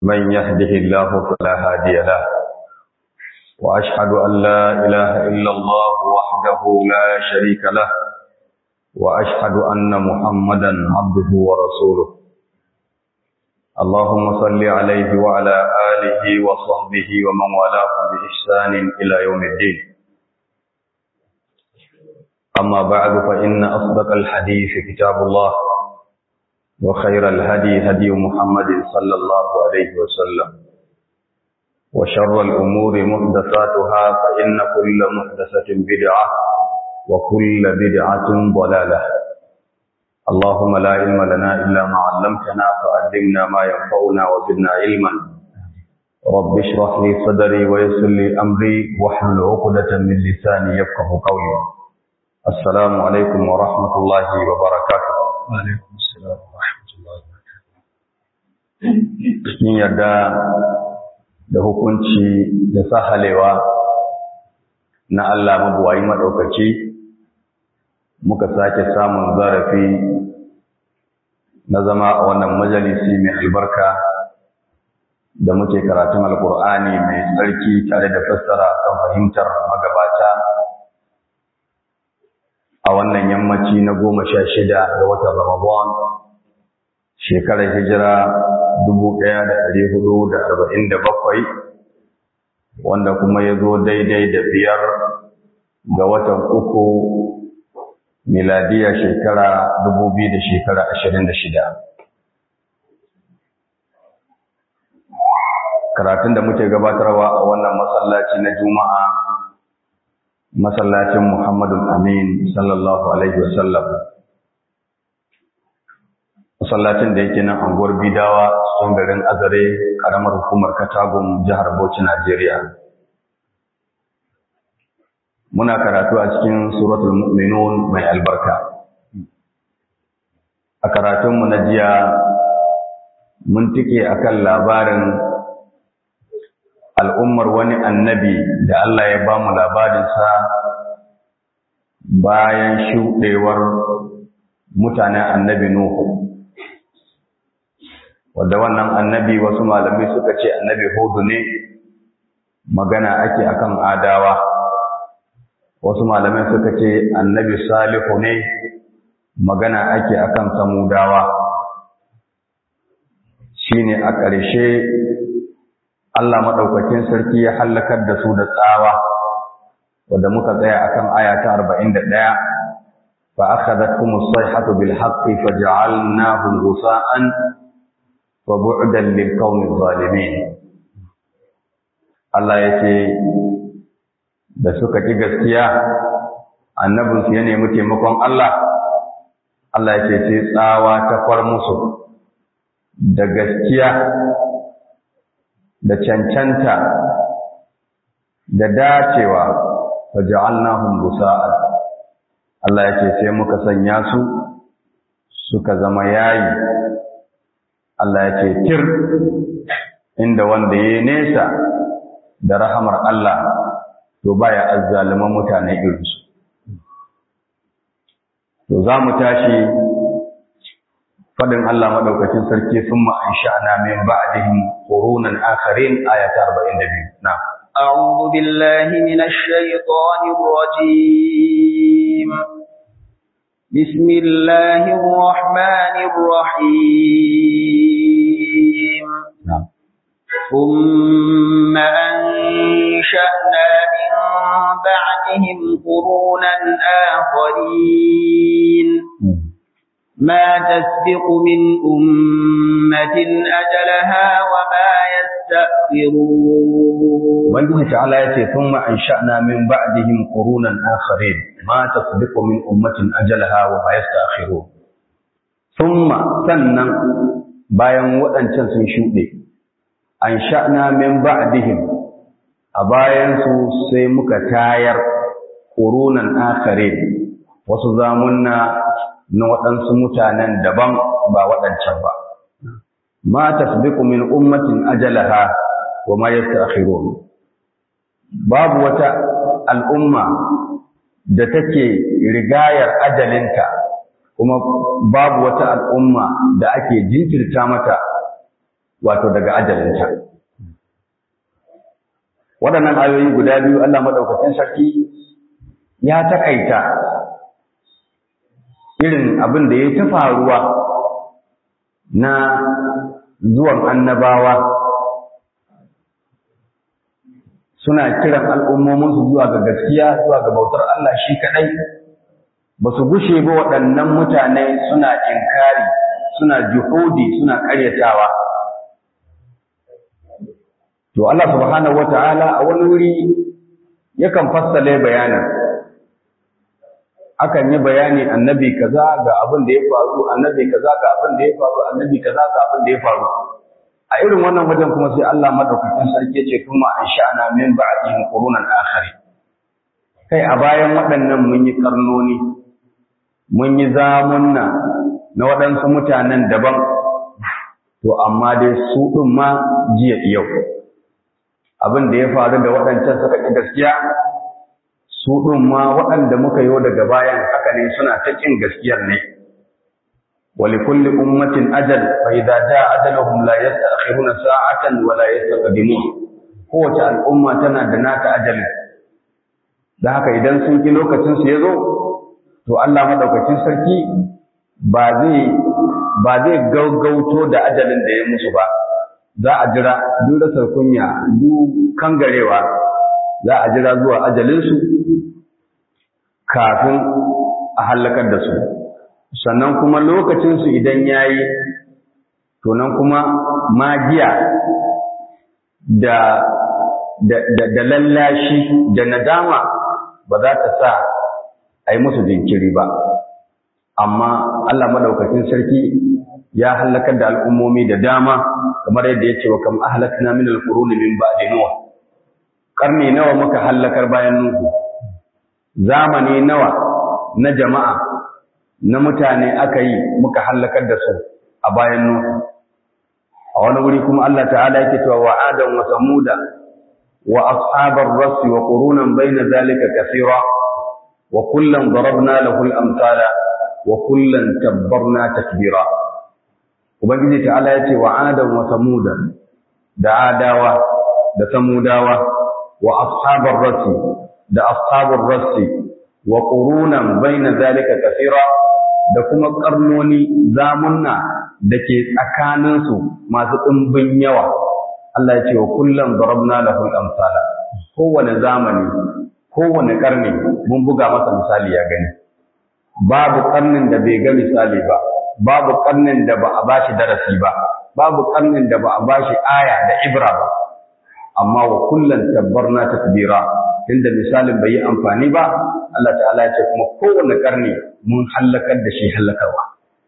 من يهده الله فلا هادي له وأشهد أن لا إله إلا الله وحده لا شريك له وأشهد أن محمدا عبده ورسوله اللهم صل عليه وعلى آله وصحبه ومن والاه بإحسان إلى يوم الدين أما بعد فإن أصدق الحديث كتاب الله وخير الهدي هدي محمد صلى الله عليه وسلم وشر الأمور محدثاتها فإن كل محدثة بدعة وكل بدعة ضلالة اللهم لا علم لنا إلا ما علمتنا فعلمنا ما ينفعنا وزدنا علما رب اشرح لي صدري ويسر لي أمري واحلل عقدة من لساني يفقه قولي السلام عليكم ورحمة الله وبركاته وعليكم السلام ورحمة الله وبركاته Cikin yarda da hukunci da sahalewa na Allah mabuwayi maɗaukaki muka sake samun zarafi na zama a wannan majalisi mai albarka da muke karatun alkur'ani mai tsarki tare da fassara kan fahimtar magabata a wannan yammaci na goma sha shida ga watan ramadan shekarar hijira dubu ɗaya da ɗari hudu da arba'in da bakwai wanda kuma ya zo daidai da biyar ga watan uku miladiya shekara dubu biyu da shekara ashirin da shida. Karatun da muke gabatarwa a wannan masallaci na Juma'a, masallacin Muhammadu Amin sallallahu Alaihi wasallam. Masallacin da yake nan anguwar Bidawa, cikin garin Azare, ƙaramar hukumar Katagun, jihar Bauchi, Najeriya. muna karatu a cikin suratul mu'minun mai albarka a karatunmu na jiya mun tike akan labarin al'ummar wani annabi da Allah ya ba mu labarinsa bayan shuɗewar mutanen annabi Nuhu wadda wannan annabi wasu malamai suka ce annabi Hudu ne magana ake akan adawa wasu malamai suka ce annabi salihu ne magana ake akan samudawa shine a ƙarshe Allah maɗaukakin sarki ya hallakar da su da tsawa wadda muka tsaya akan aya ta 41 fa akhadathum as-sayhatu bil haqqi faj'alnahum ghusa'an wa bu'dan lil qaumi zalimin Allah yace da suka ƙi gaskiya annabinsu ya nemi taimakon Allah Allah ya ce sai tsawa ta far musu da gaskiya da cancanta da dacewa faja'alnahum busa'an Allah ya ce sai muka sanya su suka zama yayi Allah ya ce tir inda wanda ya nesa da rahamar Allah to baya azzaliman mutane irinsu to za mu tashi fadin Allah madaukakin sarki summa ansha'na min ba'dihim qurunan akharin ayata 42 na أعوذ بالله من الشيطان الرجيم بسم الله الرحمن الرحيم نعم ثم أنشأنا من بعدهم قرونا آخرين ما تسبق من أمة أجلها وما يستأخرون Ubangiji ta'ala ya ce sun ma'ansha'na min ba'dihim qurunan akharin ma tasbiqu min ummatin ajalaha wa ma yasta'khiru thumma sannan bayan waɗancan sun shuɗe ansha'na min ba'dihim a bayan su sai muka tayar qurunan akharin wasu zamunna na waɗansu mutanen daban ba waɗancan ba ma tasbiqu min ummatin ajalaha wa ma yasta'khirun babu wata al'umma da take rigayar ajalinta kuma babu wata al'umma da ake jinkirta mata wato daga ajalinta waɗannan ayoyi guda biyu Allah maɗaukacin sarki ya taƙaita irin abin da ya ta faruwa na zuwan annabawa suna kiran al'ummominsu zuwa ga gaskiya zuwa ga bautar Allah shi kaɗai ba su gushe ba waɗannan mutane suna inkari suna juhudi suna ƙaryatawa to Allah subhanahu wata'ala a wani wuri yakan fassale bayanin akan yi bayani annabi kaza ga abin da ya faru annabi kaza ga abin da ya faru annabi kaza ga abin da ya faru a irin wannan wajen kuma sai Allah madaukakin sarki ya ce kuma an sha'ana min ba'dihim qurunan akhari kai a bayan waɗannan mun yi karnoni mun yi zamunna na waɗansu mutanen daban to amma dai su ɗin ma jiya yau abin da ya faru da waɗancan suka ƙi gaskiya su ɗin ma waɗanda muka yi daga bayan haka ne suna ta ƙin gaskiyar ne ولكل أمة أجل فإذا جاء أجلهم لا يستأخرون ساعة ولا يستقدمون قوة الأمة تنا دنات أجل da haka idan sun ki lokacin su yazo to Allah madaukakin sarki ba zai ba zai gaugauto da ajalin da ya musu ba za a jira duk rasar kunya duk kangarewa za a jira zuwa ajalin su kafin a halakar da su sannan kuma lokacinsu idan ya yi nan kuma magiya da, da, da, da lallashi da nadama ba za ta sa a yi musu jinkiri ba amma Allah maɗaukakin sarki ya hallakar da al'ummomi da dama kamar yadda ya ce wa kam ahlakna min al-quruni min ba'di nuh karni nawa muka hallakar bayan nuhu zamani nawa na jama'a na mutane aka yi muka hallakar da su a bayan Nuhu. A wani wuri kuma Allah ta'ala yake cewa wa Adam wa Samuda wa ashabar rasi wa qurunan baina zalika kaseera wa kullan darabna lahu al-amsala wa kullan tabbarna takbira. Ubangiji ta'ala yace wa Adam wa Samuda da Adawa da Samudawa wa ashabar rasi da ashabar rasi wa qurunan baina zalika kaseera da kuma karnoni zamunna da ke tsakaninsu masu ɗimbin yawa Allah ya ce wa kullum darabna lahu amsala kowane zamani kowane karni mun buga masa misali ya gani babu karnin da bai ga misali ba babu karnin da ba a bashi darasi ba babu karnin da ba a bashi aya da ibra ba amma wa kullum tabbarna takbira inda misalin bai yi amfani ba Allah ta'ala ya ce kuma kowane karni mun hallakar da shi hallakarwa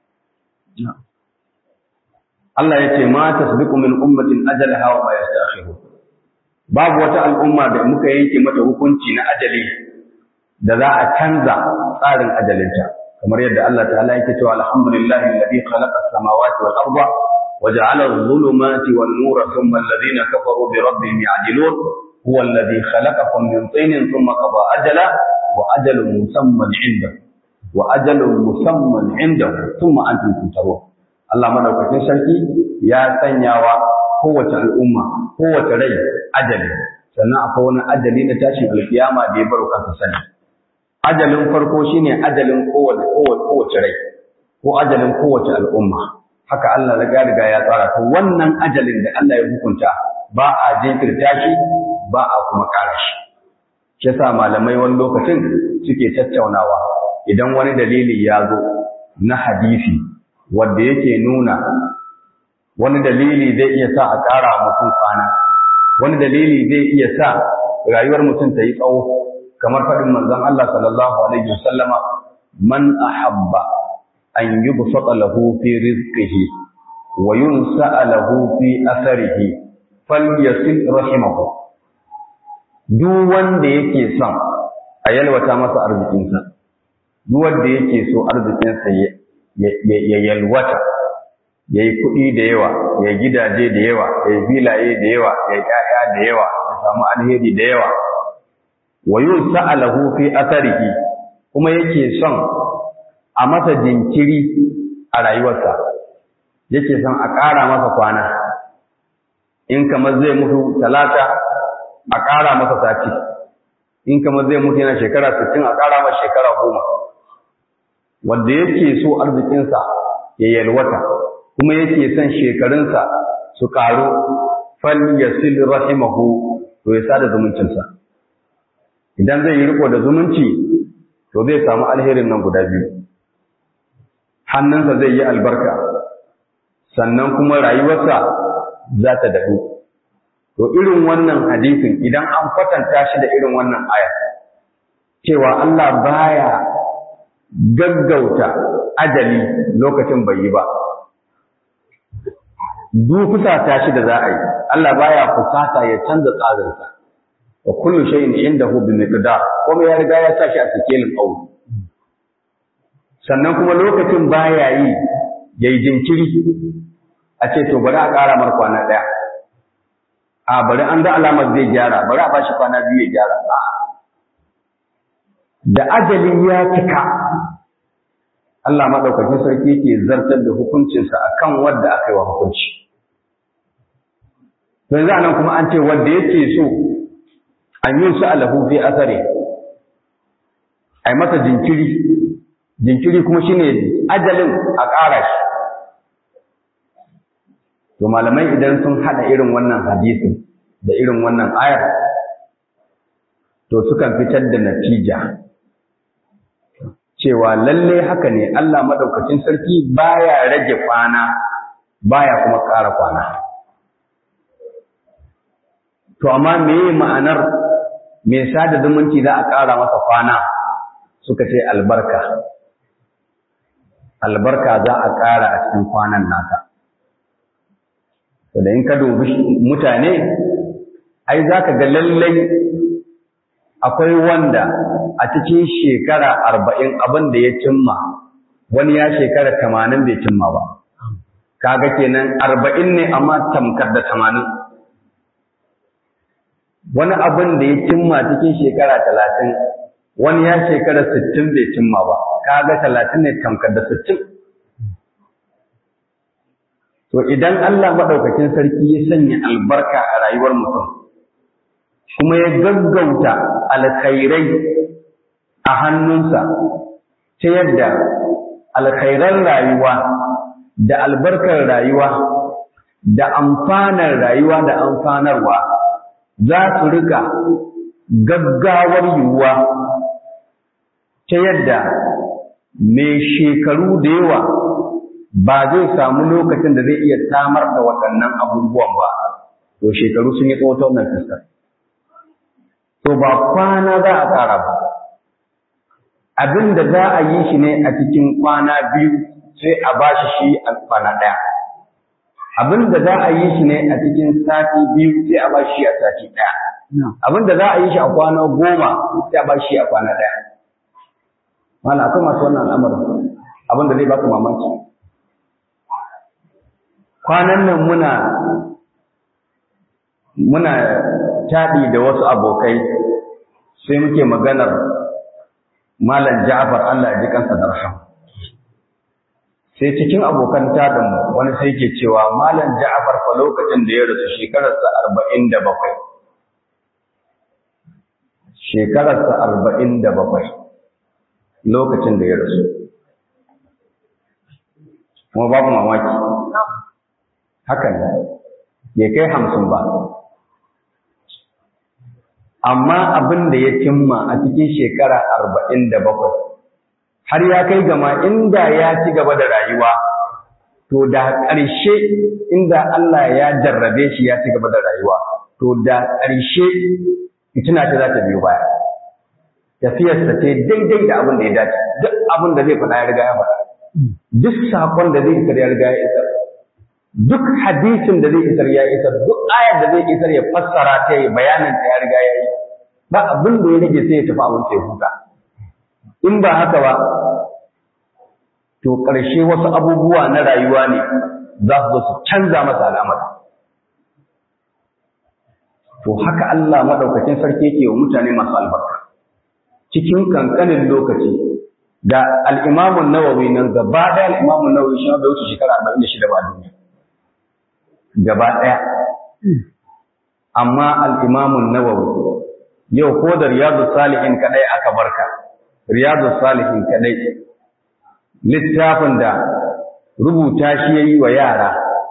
Allah ya ce ma tasbiqu min ummatin ajalaha wa ma yastakhiru babu wata al'umma da muka yanke mata hukunci na ajali da za a canza tsarin ajalinta kamar yadda Allah ta'ala yake cewa alhamdulillahi alladhi khalaqa as-samawati wal arda wa ja'ala adh-dhulumati wan nura thumma alladhina kafaru bi rabbihim ya'dilun huwa alladhi khalaqakum min tinin thumma qada ajala wa ajalun musamman 'indahu wa ajalun musamman 'indahu thumma antum tuntarun Allah madaukakin sarki ya sanyawa kowace al'umma kowace rai ajali sannan akwai wani ajali na tashin alkiyama da ya baro kansa sani ajalin farko shine ajalin kowace kowace rai ko ajalin kowace al'umma haka Allah ya riga ya tsara to wannan ajalin da Allah ya hukunta ba a jinkirta shi ba a kuma ƙara shi shi yasa malamai wani lokacin suke tattaunawa idan wani dalili ya zo na hadisi wanda yake nuna wani dalili zai iya sa a ƙara mutum kwana wani dalili zai iya sa rayuwar mutum ta yi tsawo kamar faɗin manzon Allah sallallahu alaihi wasallama man ahabba an yubsata lahu fi rizqihi wa yunsa lahu fi atharihi falyasil rahimahu duk wanda yake son a yalwata masa arzikinsa duk wanda yake so arzikinsa ya yalwata ya yi kuɗi da yawa ya yi gidaje da yawa ya yi filaye da yawa ya yi ƴaƴa da yawa ya samu alheri da yawa wa yun sa'alahu fi asarihi kuma yake son a masa jinkiri a rayuwarsa yake son a ƙara masa kwana in kamar zai mutu talata a ƙara masa sati in kamar zai mutu yana shekara sittin a ƙara masa shekara goma wanda yake so arzikinsa ya yalwata kuma yake son shekarunsa su ƙaru fal yasil rahimahu to ya sada zumuncinsa idan zai yi riko da zumunci to zai samu alherin nan guda biyu hannunsa zai yi albarka sannan kuma rayuwarsa za ta daɗu to irin wannan hadisin idan an kwatanta shi da irin wannan aya cewa Allah baya gaggauta ajali lokacin bai yi ba duk fusata shi da za a yi Allah baya fusata ya canza tsarinsa wa kullu shay'in indahu bi miqdar kuma ya riga ya sa shi a sikelin aure sannan kuma lokacin baya yi yayi jinkiri a ce to bari a ƙara mar kwana ɗaya a bari an ga alamar zai gyara bari a bashi kwana biyu ya gyara da ajali ya cika Allah maɗaukakin sarki yake zartar da hukuncinsa akan wanda aka yi wa hukunci to yanzu anan kuma an ce wanda yake so an yi su alahu fi asare ai masa jinkiri jinkiri kuma shine ajalin a ƙara shi to malamai idan sun hada irin wannan hadisin da irin wannan ayar to sukan fitar da natija cewa lalle haka ne Allah madaukakin sarki baya rage kwana baya kuma ƙara kwana to amma meye ma'anar me sada zumunci za a ƙara masa kwana suka ce albarka albarka za a ƙara a cikin kwanan nata to da in ka dubi mutane ai za ka ga lallai akwai wanda a cikin shekara arba'in abin da ya cimma wani ya shekara tamanin bai cimma ba kaga kenan arba'in ne amma tamkar da tamanin wani abin da ya cimma cikin shekara talatin wani ya shekara sittin bai cimma ba kaga talatin ne tamkar da sittin to idan Allah maɗaukakin sarki ya sanya albarka a rayuwar mutum kuma ya gaggauta alkhairai a hannunsa ta yadda alkhairan rayuwa da albarkar rayuwa da amfanar rayuwa da amfanarwa za su rika gaggawar yiwuwa ta yadda mai shekaru da yawa ba zai samu lokacin da zai iya samar da waɗannan abubuwan ba to shekaru sun yi tsawo ta wannan fuskar to ba kwana za a ƙara ba abin da za a yi shi ne a cikin kwana biyu sai a ba shi shi a kwana ɗaya abin da za a yi shi ne a cikin sati biyu sai a ba shi a sati ɗaya abin da za a yi shi a kwana goma sai a ba shi a kwana ɗaya wala akwai masu wannan al'amarin abin da zai baka mamaki kwanan nan muna muna taɗi da wasu abokai sai muke maganar Malam Ja'far Allah ya ji kansa da rahama. Sai cikin abokan taɗin wani sai ke cewa Malam Ja'far fa lokacin da ya rasu shekararsa arba'in da bakwai. Shekararsa arba'in da bakwai lokacin da ya rasu. Kuma babu mamaki. Hakan ya kai hamsin ba. amma abin da ya cimma a cikin shekara arba'in da bakwai har ya kai gama inda ya ci gaba da rayuwa to da ƙarshe inda Allah ya jarrabe shi ya ci gaba da rayuwa to da ƙarshe fitina ta za ta biyo baya tafiyarsa ce daidai da abin da ya dace duk abin da zai faɗa ya riga ya faɗa duk saƙon da zai isar ya riga ya isar duk hadisin da zai isar ya isar duk ayar da zai isar ya fassara ta yi bayanin ta ya riga ya yi ba abin da ya rage sai ya tafi abin sai huta in ba haka ba to ƙarshe wasu abubuwa na rayuwa ne za su zo su canza masa al'amari to haka Allah madaukakin sarki yake wa mutane masu albarka cikin kankanin lokaci da al-Imam an-Nawawi nan gaba da al-Imam an-Nawawi shi da wuce shekara 46 ba duniya gaba ɗaya amma al'imamun nawawi yau ko da riyadu salihin kadai aka barka riyadu salihin kadai littafin da rubuta shi ya yi wa yara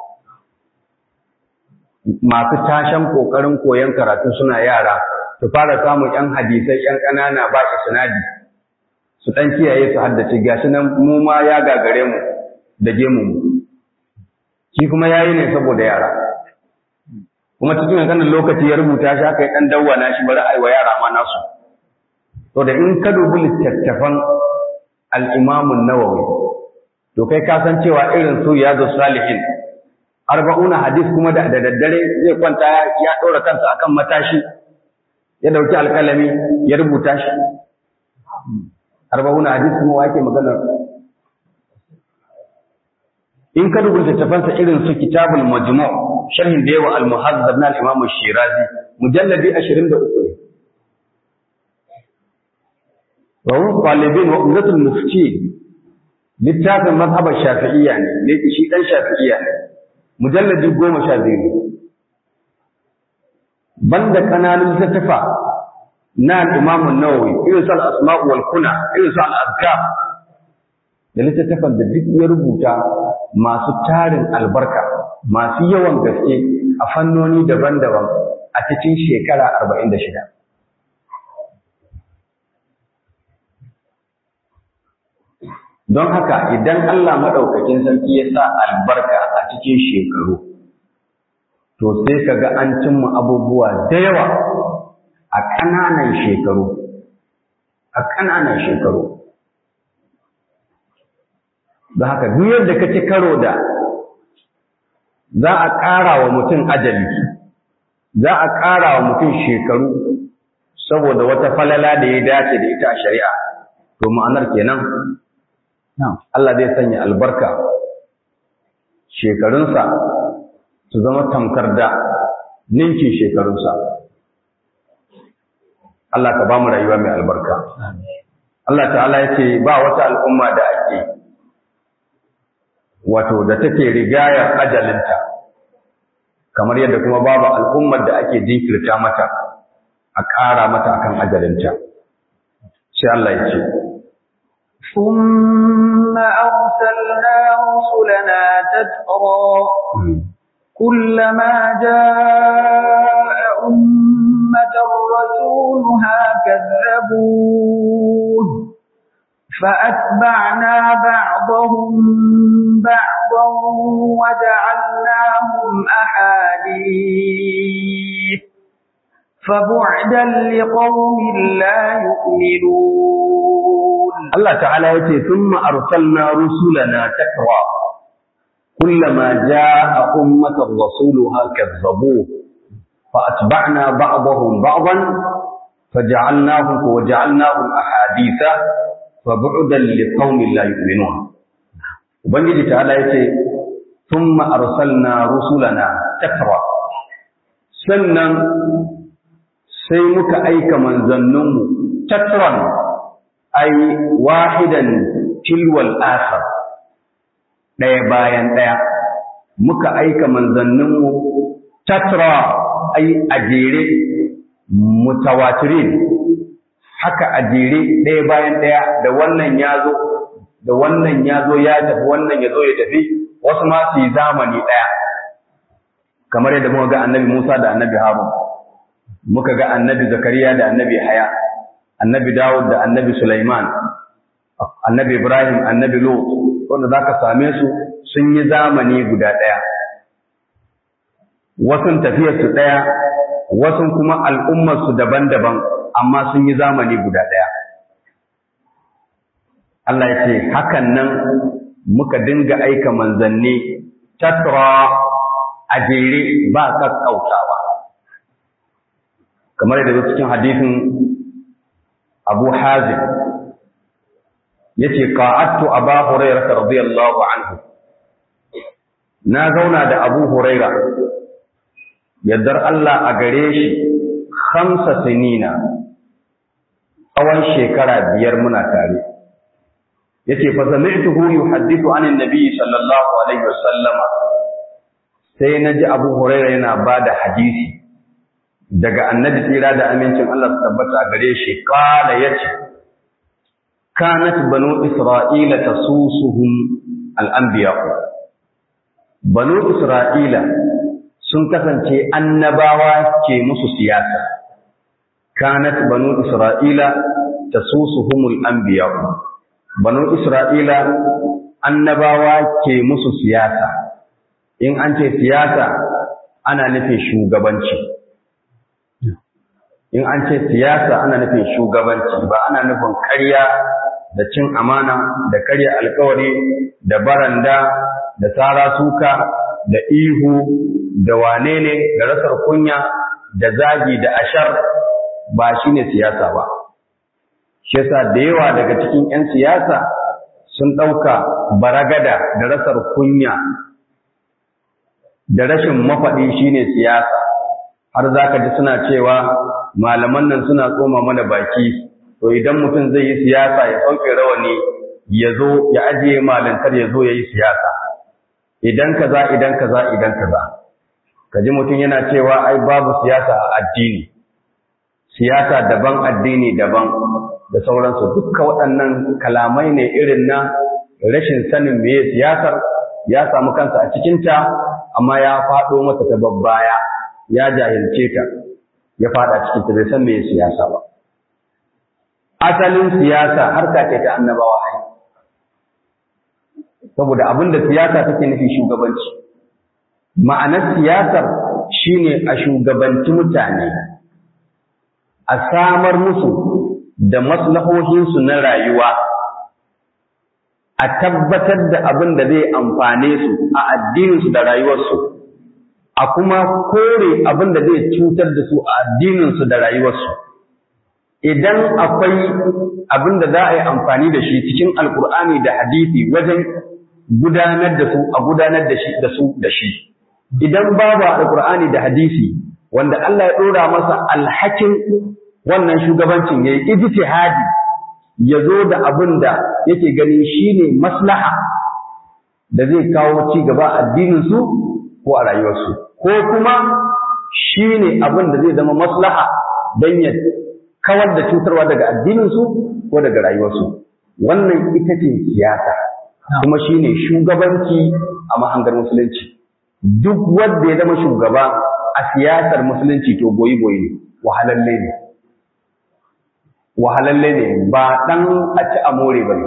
masu tashan ƙoƙarin koyon karatu suna yara su fara samun ‘yan hadisai ‘yan ƙanana ba sinadi su ɗan kiyaye su haddace gashi nan mu ma ya gagare mu da gemu mu shi kuma ya yi ne saboda yara kuma cikin kankanin lokaci ya rubuta shi aka yi ɗan dawwana shi bari a yi wa yara ma nasu to da in ka dubi littattafan al'imamun nawawi to kai ka san cewa irin su ya zo salihin arba'una hadis kuma da daddare zai kwanta ya ɗora kansa akan matashi ya ɗauki alƙalami ya rubuta shi arba'una hadis kuma wake maganar in ka dubi littattafansa irin su kitabul majmu' sharhin da yawa al-muhazzab na al-imam shirazi mujalladi 23 ne wa huwa talibin wa umdatul mufti littafin mazhabar shafi'iyya ne ne shi dan shafi'iyya ne mujalladi 12 ne banda kananun littattafa na al-imam an-nawawi irin su al-asma' wal kuna irin su al-azkar da littattafan da duk ya rubuta masu tarin albarka masu yawan gaske a fannoni daban-daban a cikin shekara arba'in da shida. Don haka idan Allah maɗaukakin sarki ya sa albarka a cikin shekaru, to sai ka ga an cimma abubuwa da yawa a ƙananan shekaru, a ƙananan shekaru. da haka duk yadda ka ci karo da za a ƙara wa mutum ajali za a ƙara wa mutum shekaru saboda wata falala da ya dace da ita a shari'a to ma'anar kenan Allah zai sanya albarka shekarunsa su zama tamkar da ninkin shekarunsa Allah ka ba mu rayuwa mai albarka Allah ta'ala ya ce ba wata al'umma da ake wato da take rigayar ajalinta kamar yadda kuma babu al'ummar da ake jinkirta mata a ƙara mata akan ajalinta sai Allah ya ce ثم أرسلنا رسلنا تترى كلما جاء أمة رسولها كذبوه فأتبعنا بعضهم بعضا وجعلناهم أحاديث فبعدا لقوم لا يؤمنون الله تعالى يتي ثم أرسلنا رسلنا تكرى كلما جاء أمة رسولها كذبوه فأتبعنا بعضهم بعضا فجعلناهم وجعلناهم أحاديث فبعدا لقوم لا يؤمنون ubangiji ta'ala yace thumma arsalna rusulana takra sannan sai muka aika manzanninmu takran ay wahidan tilwal akhar daya bayan daya muka aika manzanninmu tatra ay ajere mutawatirin haka a jere ɗaya bayan ɗaya da wannan ya zo da wannan ya zo ya tafi wannan ya zo ya tafi wasu ma su yi zamani ɗaya kamar yadda muka ga annabi Musa da annabi Harun muka ga annabi Zakariya da annabi Haya annabi Dawud da annabi Sulaiman annabi Ibrahim annabi Lut wanda zaka same su sun yi zamani guda ɗaya wasun tafiyarsu ɗaya wasun kuma al'ummarsu daban-daban amma sun yi zamani guda ɗaya. Allah ya ce, hakan nan muka dinga aika manzanni tatra a jere ba kakkautawa. Kamar yadda cikin hadisin Abu Hazim ya ce, Ka'attu a ba Huraira radiyallahu anhu. Na zauna da Abu Huraira, yardar Allah a gare shi, hamsa sinina tsawon shekara biyar muna tare yace fa sami'tuhu yuhaddithu an annabi sallallahu alaihi wasallam sai na ji abu huraira yana ba da hadisi daga annabi tsira da amincin Allah su tabbata a gare shi kala ya ce kanat banu isra'ila tasusuhum al'anbiya banu isra'ila sun kasance annabawa ke musu siyasa kanat banu isra'ila tasusuhumul anbiya banu isra'ila annabawa ke musu siyasa in an ce siyasa ana nufin shugabanci in an ce siyasa ana nufin shugabanci ba ana nufin ƙarya da cin amana da karya alkawari da baranda da tsara suka da ihu da wane ne da rasar kunya da zagi da ashar ba shi ne siyasa ba shi yasa da yawa daga cikin 'yan siyasa sun ɗauka baragada da rasar kunya da rashin mafaɗi shine siyasa har za ka ji suna cewa malaman nan suna tsoma mana baki to idan mutum zai yi siyasa ya sauke rawani ya zo ya ajiye malintar ya zo ya yi siyasa idan kaza idan kaza idan kaza ka ji mutum yana cewa ai babu siyasa a addini siyasa daban addini daban da sauransu dukkan waɗannan kalamai ne irin na rashin sanin meye siyasar ya samu kansa a cikinta amma ya faɗo masa ta babbaya ya jahilce ta ya faɗa cikin ta bai san meye siyasa ba asalin siyasa harka ce ta annabawa ai saboda abin da siyasa take nufi shugabanci ma'anar siyasar shine a shugabanci mutane a samar musu da maslahohinsu na rayuwa a tabbatar da abin da zai amfane su a addininsu da rayuwarsu a kuma kore abin da zai cutar da su a addininsu da rayuwarsu idan akwai abin da za a yi amfani da shi cikin alkur'ani da hadisi wajen gudanar da su a gudanar da shi da su da shi idan babu alkur'ani da hadisi wanda Allah ya dora masa alhakin wannan shugabancin yayi ijtihadi ya zo da abin da yake gani shine maslaha da zai kawo ci gaba addinin su ko a rayuwarsu ko kuma shine abin da zai zama maslaha don ya kawar da cutarwa daga addinin su ko daga rayuwarsu wannan ita ce siyasa kuma shine shugabanci a mahangar musulunci duk wanda ya zama shugaba a siyasar musulunci to goyi goyi ne wahalalle ne wahalalle ne ba dan a ci a more ba ne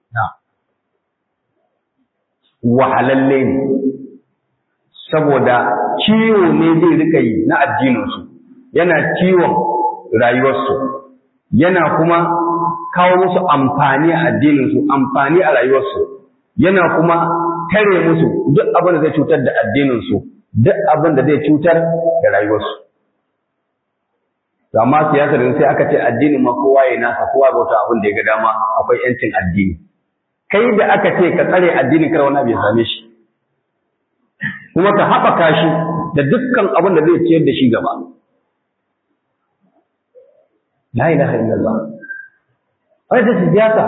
wahalalle ne saboda ciwo ne zai rika yi na addininsu yana ciwon rayuwarsu yana kuma kawo musu amfani a addininsu amfani a rayuwarsu yana kuma tare musu duk abin da zai cutar da addininsu duk abin da zai cutar da rayuwarsu amma siyasar sai aka ce addinin ma kowa ya nasa kowa bauta abin da ya ga dama akwai yancin addini kai da aka ce ka tsare addinin kar wani abu ya same shi kuma ka haɓaka shi da dukkan abin da zai ciyar da shi gaba la ilaha illallah wai da siyasa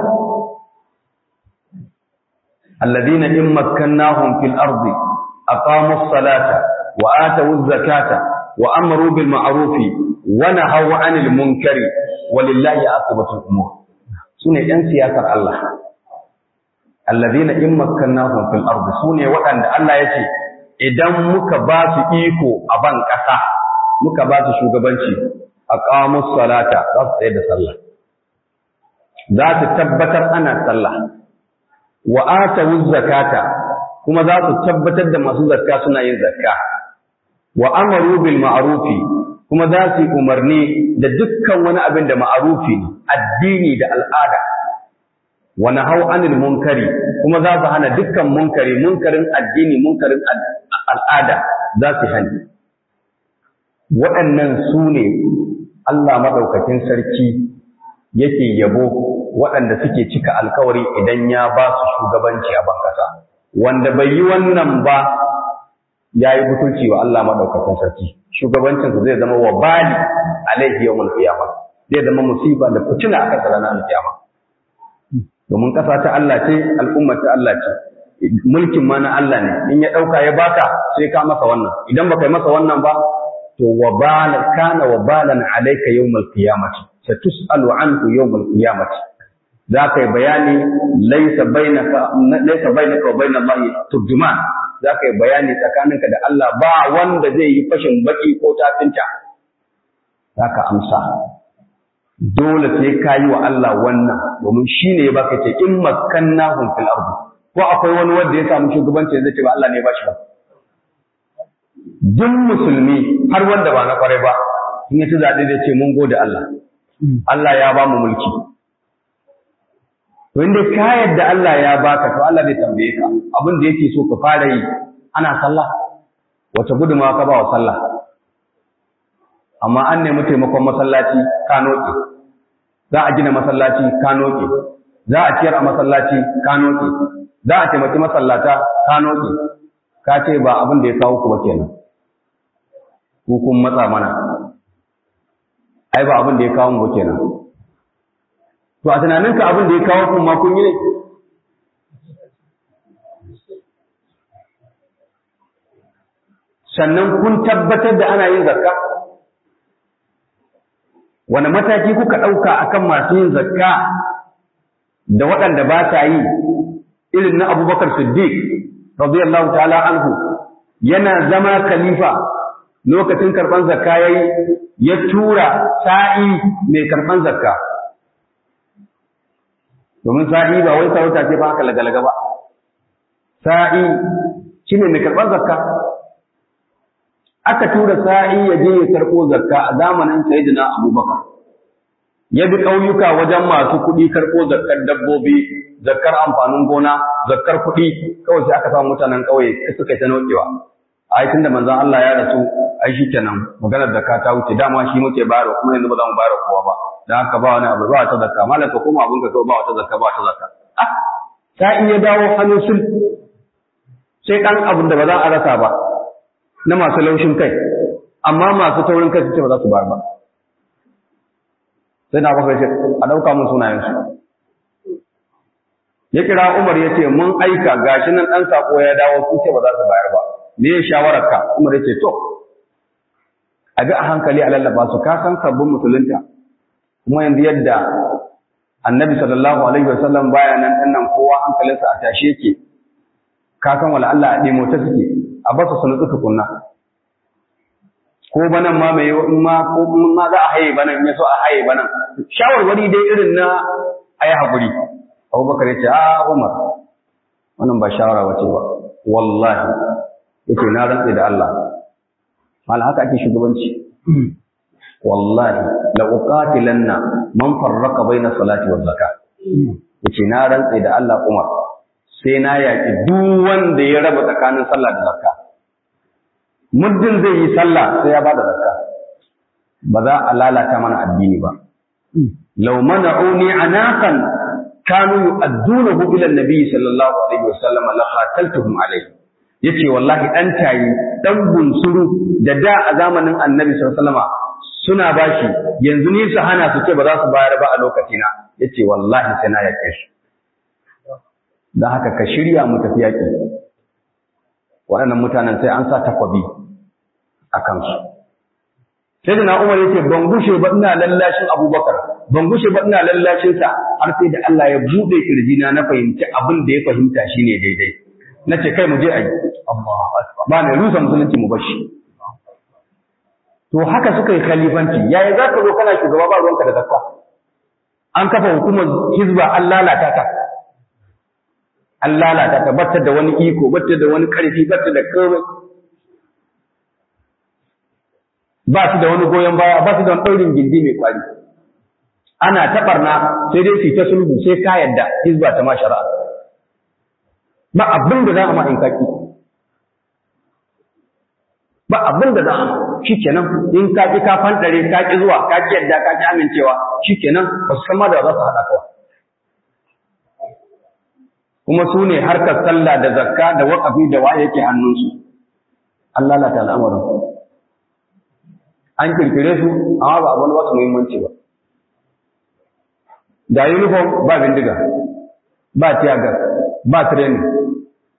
alladhina in makkannahum fil ardi aqamu as-salata wa atu az-zakata wa amaru bil ma'ruf wa nahaw 'anil munkari walillahi aqibatu al-umur sune yan siyasar Allah alladhina in makkannahum fil ardi sune waɗanda Allah yace idan muka ba su iko a ban ƙasa muka ba su shugabanci aqamu salata za su tsaye da sallah za su tabbatar ana sallah wa atawu zakata kuma za su tabbatar da masu zakka suna yin zakka wa amaru bil ma'rufi kuma za su yi umarni da dukkan wani abin da ma'arufi ne addini da al'ada wa nahau anil munkari kuma za su hana dukkan munkari munkarin addini munkarin al'ada za su hani waɗannan su ne Allah maɗaukakin sarki yake yabo waɗanda suke cika alkawari idan ya ba su shugabanci a bankasa wanda bai yi wannan ba ya yi butulci wa Allah maɗaukakin sarki shugabancinsa zai zama wa bali alaihi yawmul qiyamah zai zama musiba da fitina akan ranar alkiyama domin ƙasa ta Allah ce al'ummar ta Allah ce mulkin ma na Allah ne in ya ɗauka ya baka sai ka masa wannan idan baka yi masa wannan ba to wabala kana wabalan alayka yawmal qiyamati satus'alu anhu yawmal qiyamati za ka yi bayani laisa bainaka laisa bainaka wa bainal lahi turjuman za ka yi bayani tsakaninka da Allah ba wanda zai yi fashin baki ko tafinta za ka amsa dole sai ka yi wa Allah wannan domin shi ne ya baka ce in makkannahum fil ardi ko akwai wani wanda ya samu shugabanci zai ce ba Allah ne ya bashi ba duk musulmi har wanda ba na kwarai ba in ya ci zaɓe zai ce mun gode Allah Allah ya ba mu mulki wanda ka yadda Allah ya baka to Allah zai tambaye ka abin da yake so ka fara yi ana sallah wace gudunmawa ka ba wa sallah amma an nemi taimakon masallaci ka noke za a gina masallaci ka noke za a ciyar a masallaci ka noke za a taimaki masallata ka noke ka ce ba abin da ya kawo ku ba kenan ku kun matsa mana ai ba abin da ya kawo mu ba kenan to a tunaninka abin da ya kawo ku ma kun yi ne sannan kun tabbatar da ana yin zakka wani mataki kuka ɗauka akan masu yin zakka da waɗanda ba ta yi irin na abubakar siddiq radiyallahu ta'ala anhu yana zama khalifa lokacin karɓar zakka yayi ya tura sa'i mai karɓar zakka domin sa'i ba wai sarauta ce ba haka lagalaga ba sa'i shine mai karɓar zakka aka tura sa'i ya je ya karɓo zakka a zamanin sayyidina abubakar ya bi ƙauyuka wajen masu kuɗi karɓo zakkar dabbobi zakkar amfanin gona zakkar kuɗi kawai sai aka samu mutanen ƙauye suka yi ta nokewa ai tunda manzon Allah ya rasu ai shikenan maganar zakka ta wuce dama shi muke bayarwa kuma yanzu ba za mu bayar kowa ba dan haka ba wani abu ba wata zakka malam ka koma abun ka kawai ba wata zakka ba wata zakka ah sa'i ya dawo hannun sul sai dan abin da ba za a rasa ba na masu laushin kai amma masu taurin kai su ce ba za su bayar ba sai na bakwai ce a ɗauka mun sunayensu ya kira Umar ya ce mun aika gashi nan ɗan sako ya dawo sun ce ba za su bayar ba me ya shawararka Umar ya ce to a bi a hankali a lallaba su ka san sabbin musulunta kuma yanzu yadda annabi sallallahu alaihi wasallam baya nan ɗan nan kowa hankalinsa a tashe yake ka san wala Allah a ɗemo ta suke a ba su nutsu tukunna ko banan ma mai in ma ko ma za a haye banan in so a haye banan shawarwari dai irin na ayi hakuri Abubakar ya ce a Umar wannan ba shawara wace ba wallahi yace na rantse da Allah mal haka ake shugabanci wallahi la uqatilanna man farraqa baina salati wa zakat yace na rantse da Allah Umar sai na yaki duk wanda ya raba tsakanin sallah da zakka muddin zai yi sallah sai ya bada zakka ba za a lalata mana addini ba law mana'uni anaqan kanu yu'addunahu ila an-nabi sallallahu alaihi wasallam la qataltuhum alaihi yace wallahi dan tayi dan bunsuru da da a zamanin annabi sallallahu alaihi wasallam suna bashi yanzu ni su hana su ce ba za su bayar ba a lokacina yace wallahi sai na yake shi dan haka ka shirya mu tafi yaki waɗannan mutanen sai an sa takwabi a kansu sai da na umar yace ban gushe ba ina lallashin abubakar ban gushe ba ina lallashin sa har sai da Allah ya bude kirjina na fahimci abin da ya fahimta shine daidai nace kai mu je ayi ba ne rusa musulunci mu bashi to haka suka yi khalifanci yayi za ka zo kana shugaba ba ruwanka da zakka an kafa hukumar hizba an lalata ta an lalata ta batta da wani iko batta da wani karfi batta da komai ba su da wani goyon baya ba su da wani ɗaurin gindi mai kwari ana taɓarna sai dai su ta sulhu sai ka yadda hizba ta ma shari'a ba abin da za a ma in kaki ba abin da za a ma shi kenan in ka ki ka fantare ka ki zuwa ka ki yadda ka ki amincewa shi kenan ba su san ma da za su haɗa kawai kuma su ne harkar sallah da zakka da waƙafi da wa yake hannunsu an lalata al'amarin an kirkire su amma ba abin wasu muhimmanci ba da uniform ba bindiga ba tiyagar ba training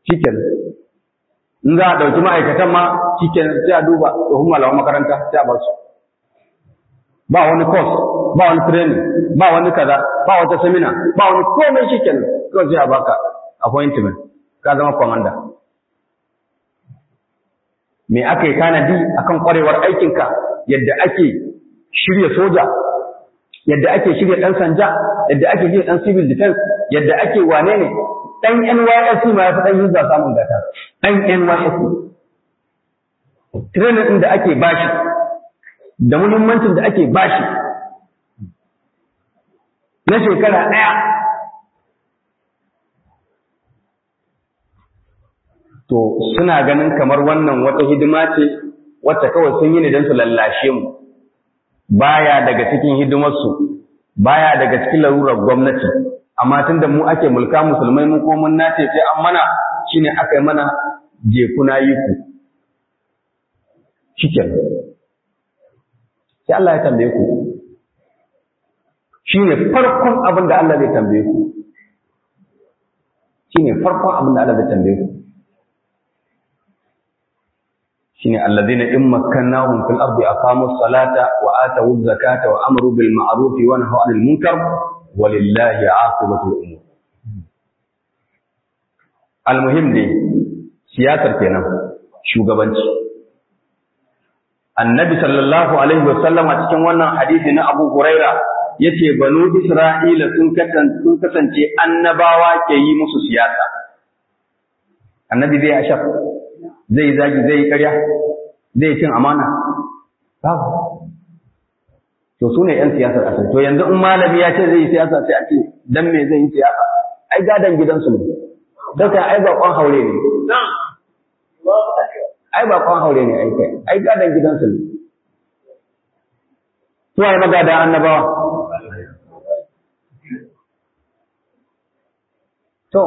shiken in za a ɗauki ma'aikatan ma shiken sai a duba tsohon malaman makaranta sai a bar su ba wani course ba wani training ba wani kaza ba wata seminar ba wani komai shiken kawai sai a baka appointment ka zama commander me aka yi tanadi akan kwarewar aikinka yadda ake shirya soja yadda ake shirya ɗan sanja yadda ake shirya ɗan civil defense yadda ake wane ne ɗan NYSC ma ya fi ɗan yuzza samun gata ɗan NYSC training ɗin da ake bashi da muhimmancin da ake bashi na shekara ɗaya to suna ganin kamar wannan wata hidima ce wacce kawai sun yi ne don su lallashe mu baya daga cikin hidimarsu baya daga cikin larurar gwamnati amma tun da mu ake mulka musulmai mu ko mun nace sai an mana shine aka yi mana je kuna yi ku shikenan sai Allah ya tambaye ku shine farkon abin da Allah zai tambaye ku shine farkon abin da Allah zai tambaye ku shine alladhina in makkannahum fil ardi aqamus salata wa atawuz zakata wa amaru bil ma'ruf wa nahaw 'anil munkar walillahi 'aqibatul umur almuhim dai siyasar kenan shugabanci annabi sallallahu alaihi wasallam a cikin wannan hadisi na Abu Huraira yace banu Isra'ila sun kasance sun kasance annabawa ke yi musu siyasa annabi zai ashaf zai zagi zai karya zai cin amana babu to su ne ‘yan siyasar asali to yanzu in malami ya ce zai yi siyasa sai a ce dan me zai yi siyasa ai gadon gidansu ne daga ai bakon haure ne ai bakon haure ne ai kai ai gadon gidansu ne su ai magada annabawa to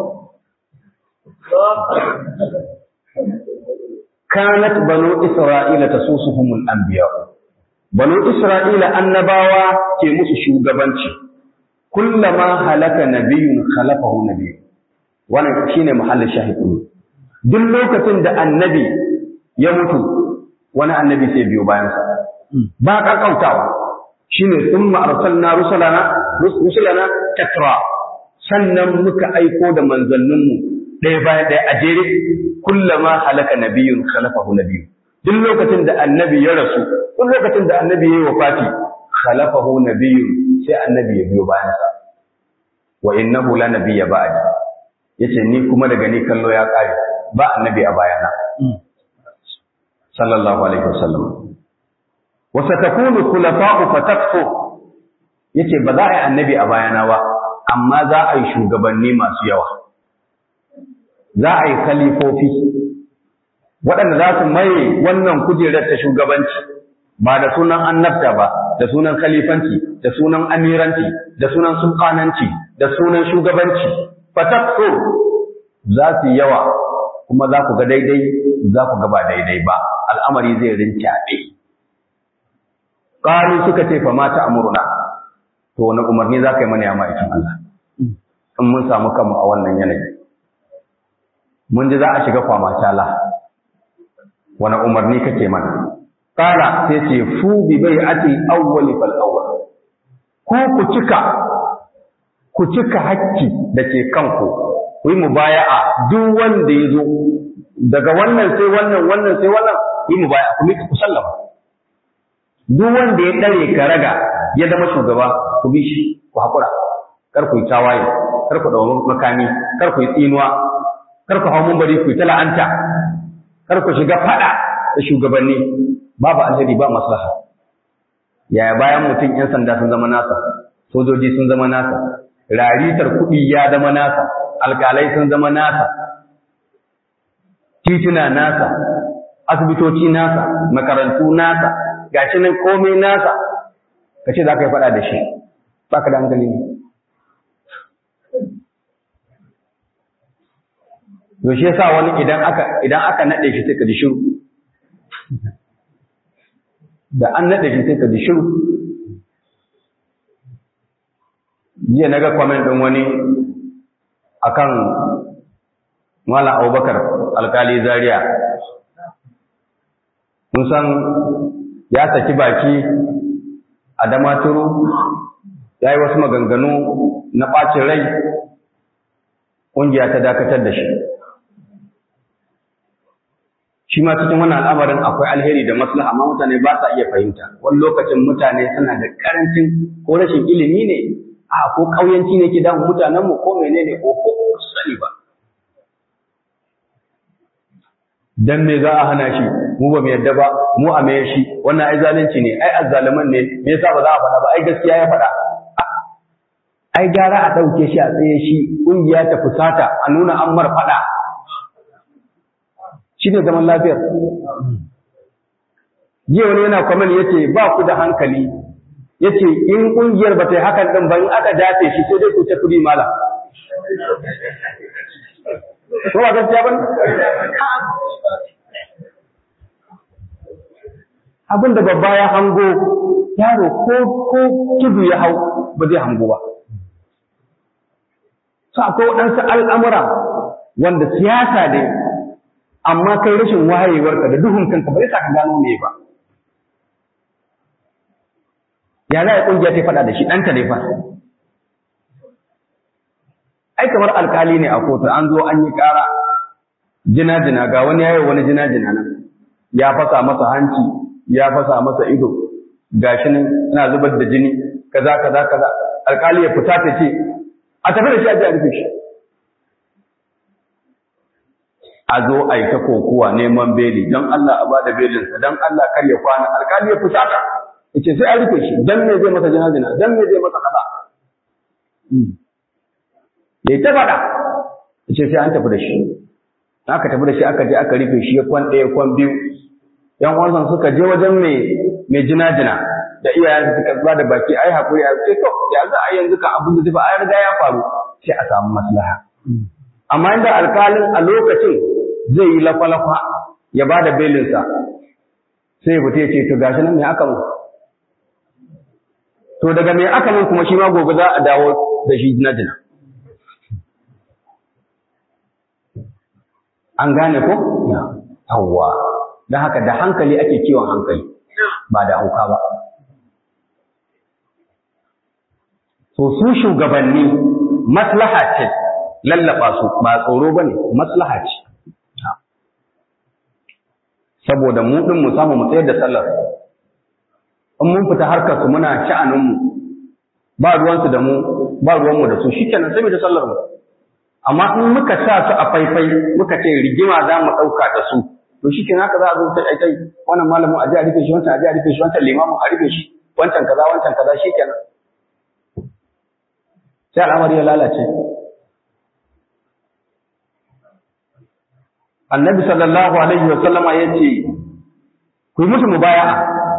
kanat banu isra'ila tasusuhumul anbiya banu isra'ila annabawa ke musu shugabanci kullama halaka nabiyyun khalafahu nabiy wannan shine mahallin shahidin duk lokacin da annabi ya mutu wani annabi sai biyo bayan sa ba kakautawa shine thumma arsalna rusulana rusulana tatra sannan muka aiko da manzanninmu ɗaya bayan ɗaya a jere kullama halaka nabiyyun khalafahu nabiyyun duk lokacin da annabi ya rasu duk lokacin da annabi ya yi wafati khalafahu nabiyyun sai annabi ya biyo bayan sa wa innahu la nabiyya ba'di yace ni kuma daga ni kallo ya kare ba annabi a bayana sallallahu alaihi wasallam wa satakunu khulafa'u fatakfu yace ba za a yi annabi a bayana ba amma za a yi shugabanni masu yawa za a yi khalifofi waɗanda za su maye wannan kujerar ta shugabanci ba da sunan annabta ba da sunan khalifanci da sunan amiranci da sunan sultananci da sunan shugabanci fatakso za su yawa kuma za ku ga daidai za ku ga ba daidai ba al'amari zai rincaɓe ƙaru suka ce fa mata amurna to wani umarni za ka yi mana ya ma'aikin Allah in mun samu kanmu a wannan yanayi mun ji za a shiga kwama tala wani umarni kake mana kala sai ce fu bi bai ati awwali fal awwal ko ku cika ku cika hakki da ke kanku ku yi mubaya'a duk wanda ya zo daga wannan sai wannan wannan sai wannan ku yi mubaya'a ku mika ku sallama duk wanda ya dare ka raga ya zama shugaba ku bi shi ku haƙura kar ku yi tawaye kar ku ɗau makami kar ku yi tsinuwa kar ku hau mumbari ku yi ta la'anta kar ku shiga faɗa da shugabanni babu alheri ba maslaha yaya bayan mutum yan sanda sun zama nasa sojoji sun zama nasa raritar kuɗi ya zama nasa alƙalai sun zama nasa tituna nasa asibitoci nasa makarantu nasa gashi nan komai nasa ka ce za ka yi faɗa da shi ba ka da hankali ne to shi yasa wani idan aka idan aka nade shi sai ka ji shiru da an nade shi sai ka ji shiru jiya naga comment din wani akan Mala Abubakar alkali Zaria kun san ya saki baki a damaturu ya yi wasu maganganu na ɓacin rai ƙungiya ta dakatar da shi shi ma cikin wannan al'amarin akwai alheri da maslaha amma mutane ba sa iya fahimta wani lokacin mutane suna da karancin ko rashin ilimi ne a ko ƙauyanci ne ke damun mutanenmu ko menene ko ko su sani ba dan me za a hana shi mu ba mu yadda ba mu a mai shi wannan ai zalunci ne ai azzaliman ne me yasa ba za a faɗa ba ai gaskiya ya faɗa ai gara a ɗauke shi a tsaye shi ƙungiya ta fusata a nuna an mar faɗa shi ne zaman lafiyar jiya wani yana kwamen ya ce ba ku da hankali ya ce in ƙungiyar ba ta yi hakan ɗin ba in aka dace shi sai dai ku ta kuɗi mala ko ba gaskiya ba abin da babba ya hango yaro ko ko tudu ya hau ba zai hango ba su akwai waɗansu al'amura wanda siyasa ne amma kai rashin wayewarka da duhun kanka ba zai sa ka gano me ba ya za a ƙungiya ta faɗa da shi ɗanta ne fa ai kamar alkali ne a kotu an zo an yi ƙara jina-jina ga wani yayi wani jina-jina nan ya fasa masa hanci ya fasa masa ido gashi nan yana zubar da jini kaza kaza kaza alkali ya fita ta ce a tafi da shi a ji a rufe shi a zo a yi ta kokuwa neman beli don Allah a ba da belinsa don Allah kar ya kwana alkali ya fita ta ya ce sai a rufe shi don me zai masa jina-jina don me zai masa kaza ya yi ta faɗa ya ce sai an tafi da shi aka tafi da shi aka je aka rufe shi ya kwan ɗaya kwan biyu yan uwansa suka je wajen mai mai jina-jina da iyayen suka zuwa da baki ai hakuri a ce to ya za a yanzu ka abin da zai ba ai riga ya faru sai a samu maslaha amma inda alkalin a lokacin zai yi lafa-lafa ya ba da belinsa sai ya fita ya ce to gashi nan me aka mu to daga me aka mun kuma shi ma gobe za a dawo da shi jina-jina an gane ko yawwa don haka da hankali ake kiwon hankali ba da hauka ba to su shugabanni maslaha ce lallaba su ba tsoro bane maslaha ce saboda mu din mu samu mu tsayar da sallar in mun fita harkar su muna sha'anin mu ba ruwan su da mu ba ruwan mu da su shikenan sai mu da sallar mu amma in muka sa su a faifai muka ce rigima za mu ɗauka da su to shi kenan haka za a zo ta aikai wannan malamin a ji a rufe shi wancan a ji a rufe shi wancan limamin a rufe shi wancan kaza wancan kaza shi kenan sai al'amari ya lalace annabi sallallahu alaihi wa sallama ya ce ku yi musu mubaya'a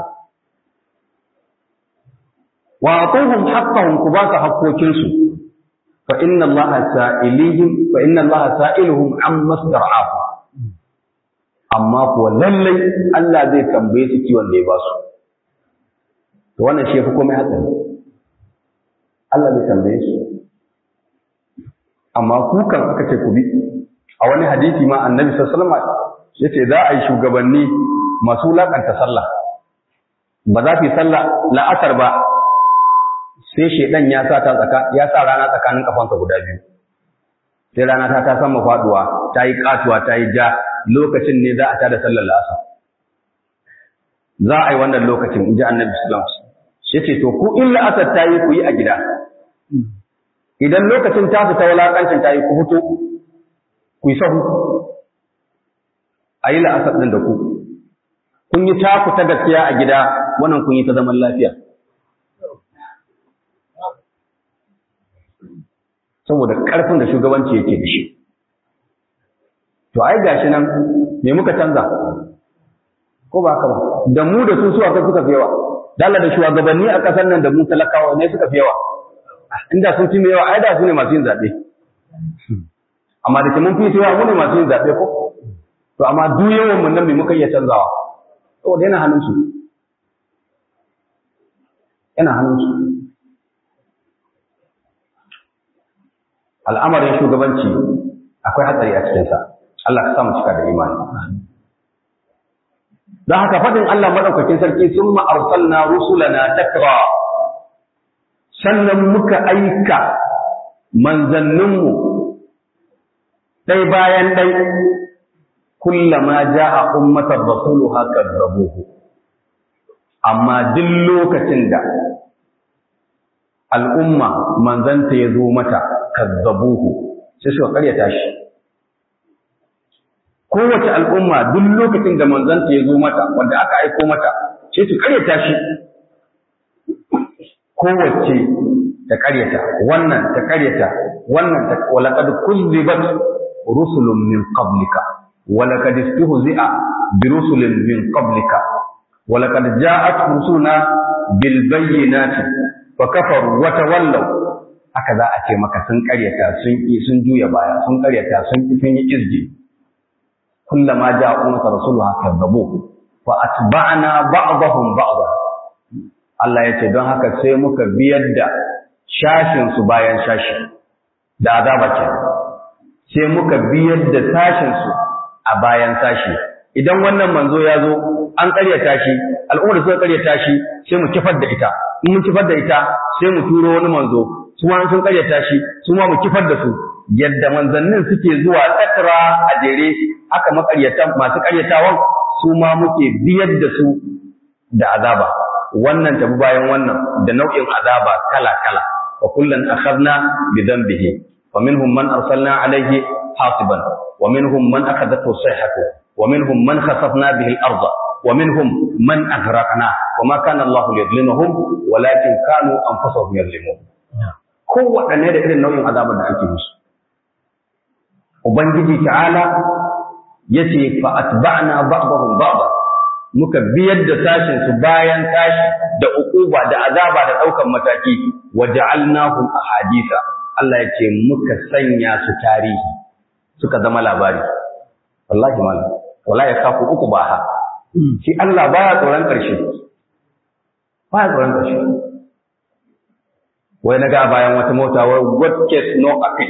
wa atuhum haqqahum ku ba su haƙƙokinsu fa inna allaha sa'ilihim fa inna allaha sa'iluhum amma star'ahu amma kuwa lallai Allah zai tambaye su kiwon da ya ba su. To wannan shi fi komai hatsari. Allah zai tambaye su. Amma kukan aka ce ku bi. A wani hadisi ma annabi sallallahu alaihi ya ce za a yi shugabanni masu wulaƙanta sallah. Ba za su yi sallah la'asar ba sai shaidan ya sa ta tsaka ya sa rana tsakanin kafansa guda biyu. Sai rana ta ta sama faduwa, ta yi katuwa, ta yi ja, lokacin ne za a tada sallar lasa za a yi wannan lokacin in ji annabi sallam shi ce to ku in la'asar ta yi ku yi a gida idan lokacin ta fita wulaƙancin ta yi ku fito ku yi sahu a yi la'asar ɗin da ku kun yi taku ta gaskiya a gida wannan kun yi ta zaman lafiya saboda ƙarfin da shugabanci yake da shi to ai gashi nan me muka canza ko ba haka ba da mu da su suwa suka fi yawa dalla da shugabanni a kasar nan da mu talakawa ne suka fi yawa inda sun fi yawa ai da su ne masu yin zaɓe amma da mun fi yawa mu ne masu yin zaɓe ko to amma duk yawan mun nan me muka iya canzawa saboda yana hannun su yana hannun su al'amarin shugabanci akwai hatsari a cikinsa Allah ka samu cika da imani don haka faɗin Allah maɗaukakin sarki sun ma'arsalna rusulana takra sannan muka aika manzanninmu ɗai bayan ɗai kullama ja'a ummatar rasuluha kazzabuhu amma duk lokacin da al'umma manzanta ya zo mata kazzabuhu sai suka karyata shi kowace al'umma duk lokacin da manzanta ya zo mata wanda aka aiko mata sai su karyata shi kowace ta karyata wannan ta karyata wannan ta walaqad kuzzibat rusulun min qablika walaqad istuhzi'a bi rusulin min qablika walaqad ja'at rusuluna bil bayyinati fa kafaru wa tawallaw haka za a ce maka sun karyata sun sun juya baya sun karyata sun sun yi izji kullama ja'a ummatu rasuluha kadzabu fa atba'na ba'dahum ba'dha Allah ya ce don haka sai muka biyar da shashin su bayan shashi da azaba ce sai muka biyar da sashin su a bayan sashi idan wannan manzo ya zo an karyata shi al'ummar suka karyata shi sai mu kifar da ita in mun kifar da ita sai mu turo wani manzo su ma sun karyata shi su ma mu kifar da su yadda manzannin suke zuwa tsakara a jere haka makaryata masu karyatawan su ma muke biyar da su da azaba wannan tabi bayan wannan da nau'in azaba kala kala wa kullan akhadna bi dhanbihi wa minhum man arsalna alayhi hasiban wa minhum man akhadathu sayhatu wa minhum man khasafna bihi al-ardh wa minhum man aghraqna wa ma kana Allahu liyadhlimahum walakin kanu anfusahum yadhlimun kowaɗanne da irin nau'in azabar da ake musu ubangiji ta'ala yace fa atba'na ba'dahum ba'da muka biyar da sashin su bayan tashi da ukuba da azaba da daukan mataki waja'alnahum ahadisa Allah yace muka sanya su tarihi suka zama labari wallahi malam wallahi kafu uku ba ha shi Allah baya tsoron karshe baya tsoron karshe wai na ga bayan wata mota wai what case no appeal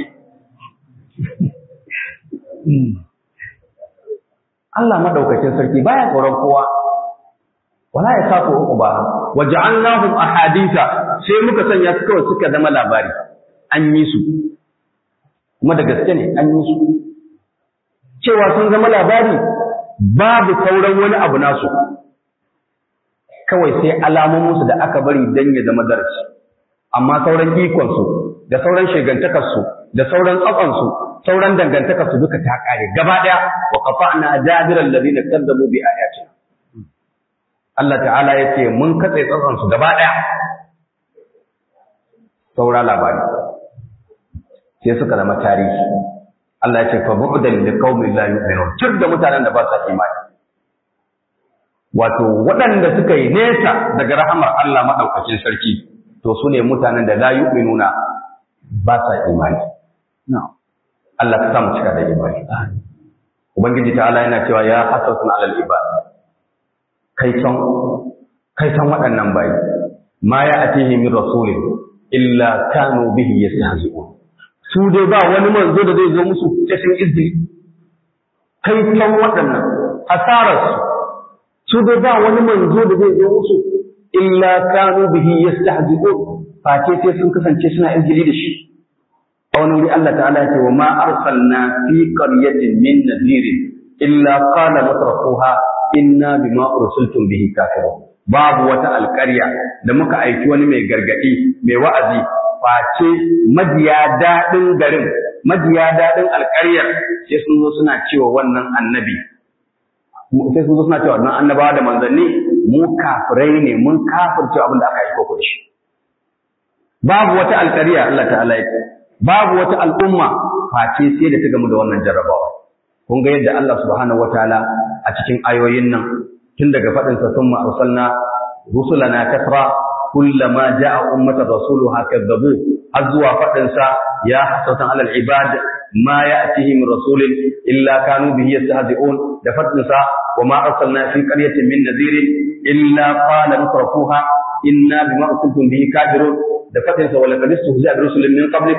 Allah madaukakin sarki baya tsoron kowa wala ya sako uku ba waja'alnahum ahaditha sai muka sanya su kawai suka zama labari an yi su kuma da gaske ne an yi su cewa sun zama labari babu sauran wani abu nasu kawai sai alamomin su da aka bari dan ya zama darasi amma sauran ikon su da sauran shegantakar su da sauran tsatson su sauran dangantakar su duka ta kare gaba daya wa qata'na jabiral ladina kadzabu bi ayatina Allah ta'ala yace mun katse tsatson su gaba daya saura labari sai suka zama tarihi Allah yace fa bu'dan liqaumin la yu'minun tur da mutanen da ba sa imani wato waɗanda suka yi nesa daga rahamar Allah madaukakin sarki to su ne mutanen da la yu'minuna ba sa imani na'am Allah ka samu cika da imani. Ubangiji ta'ala yana cewa ya hasratun alal ibad. Kai san kai san waɗannan bayi. Ma ya atihi min rasulin illa kanu bihi yastahzi'un. Su dai ba wani manzo da zai zo musu sai sun izini. Kai san waɗannan hasarar su. Su dai ba wani manzo da zai zo musu illa kanu bihi yastahzi'un. Face sai sun kasance suna izini da shi. a wani wuri Allah ta'ala ya ce wa ma arsalna fi qaryatin min nadirin illa qala mutrafuha inna bima ursiltum bihi kafirun babu wata alƙarya da muka aiki wani mai gargadi mai wa'azi face majiya daɗin garin majiya daɗin alƙaryar sai sun zo suna cewa wannan annabi sai sun zo suna cewa wannan annabawa da manzanni mu kafirai ne mun kafirce abin da aka aiko ku da shi babu wata alƙarya Allah ta'ala ya ce babu wata al'umma face sai da ta gamu da wannan jarrabawa. Kun ga yadda Allah subhanahu wataala a cikin ayoyin nan tun daga faɗin sa sun arsalna rusulana kasra kullama ja'a ummata rasuluha kadzabu har zuwa faɗin sa ya hasatan alal ibad ma ya'tihim rasulin illa kanu bihi yastahzi'un da faɗin sa wa ma arsalna fi qaryatin min nadhirin illa qala mutrafuha inna bima ursiltum bihi kafirun da faɗin sa wala qad istuhzi'a bi rusulin min qablika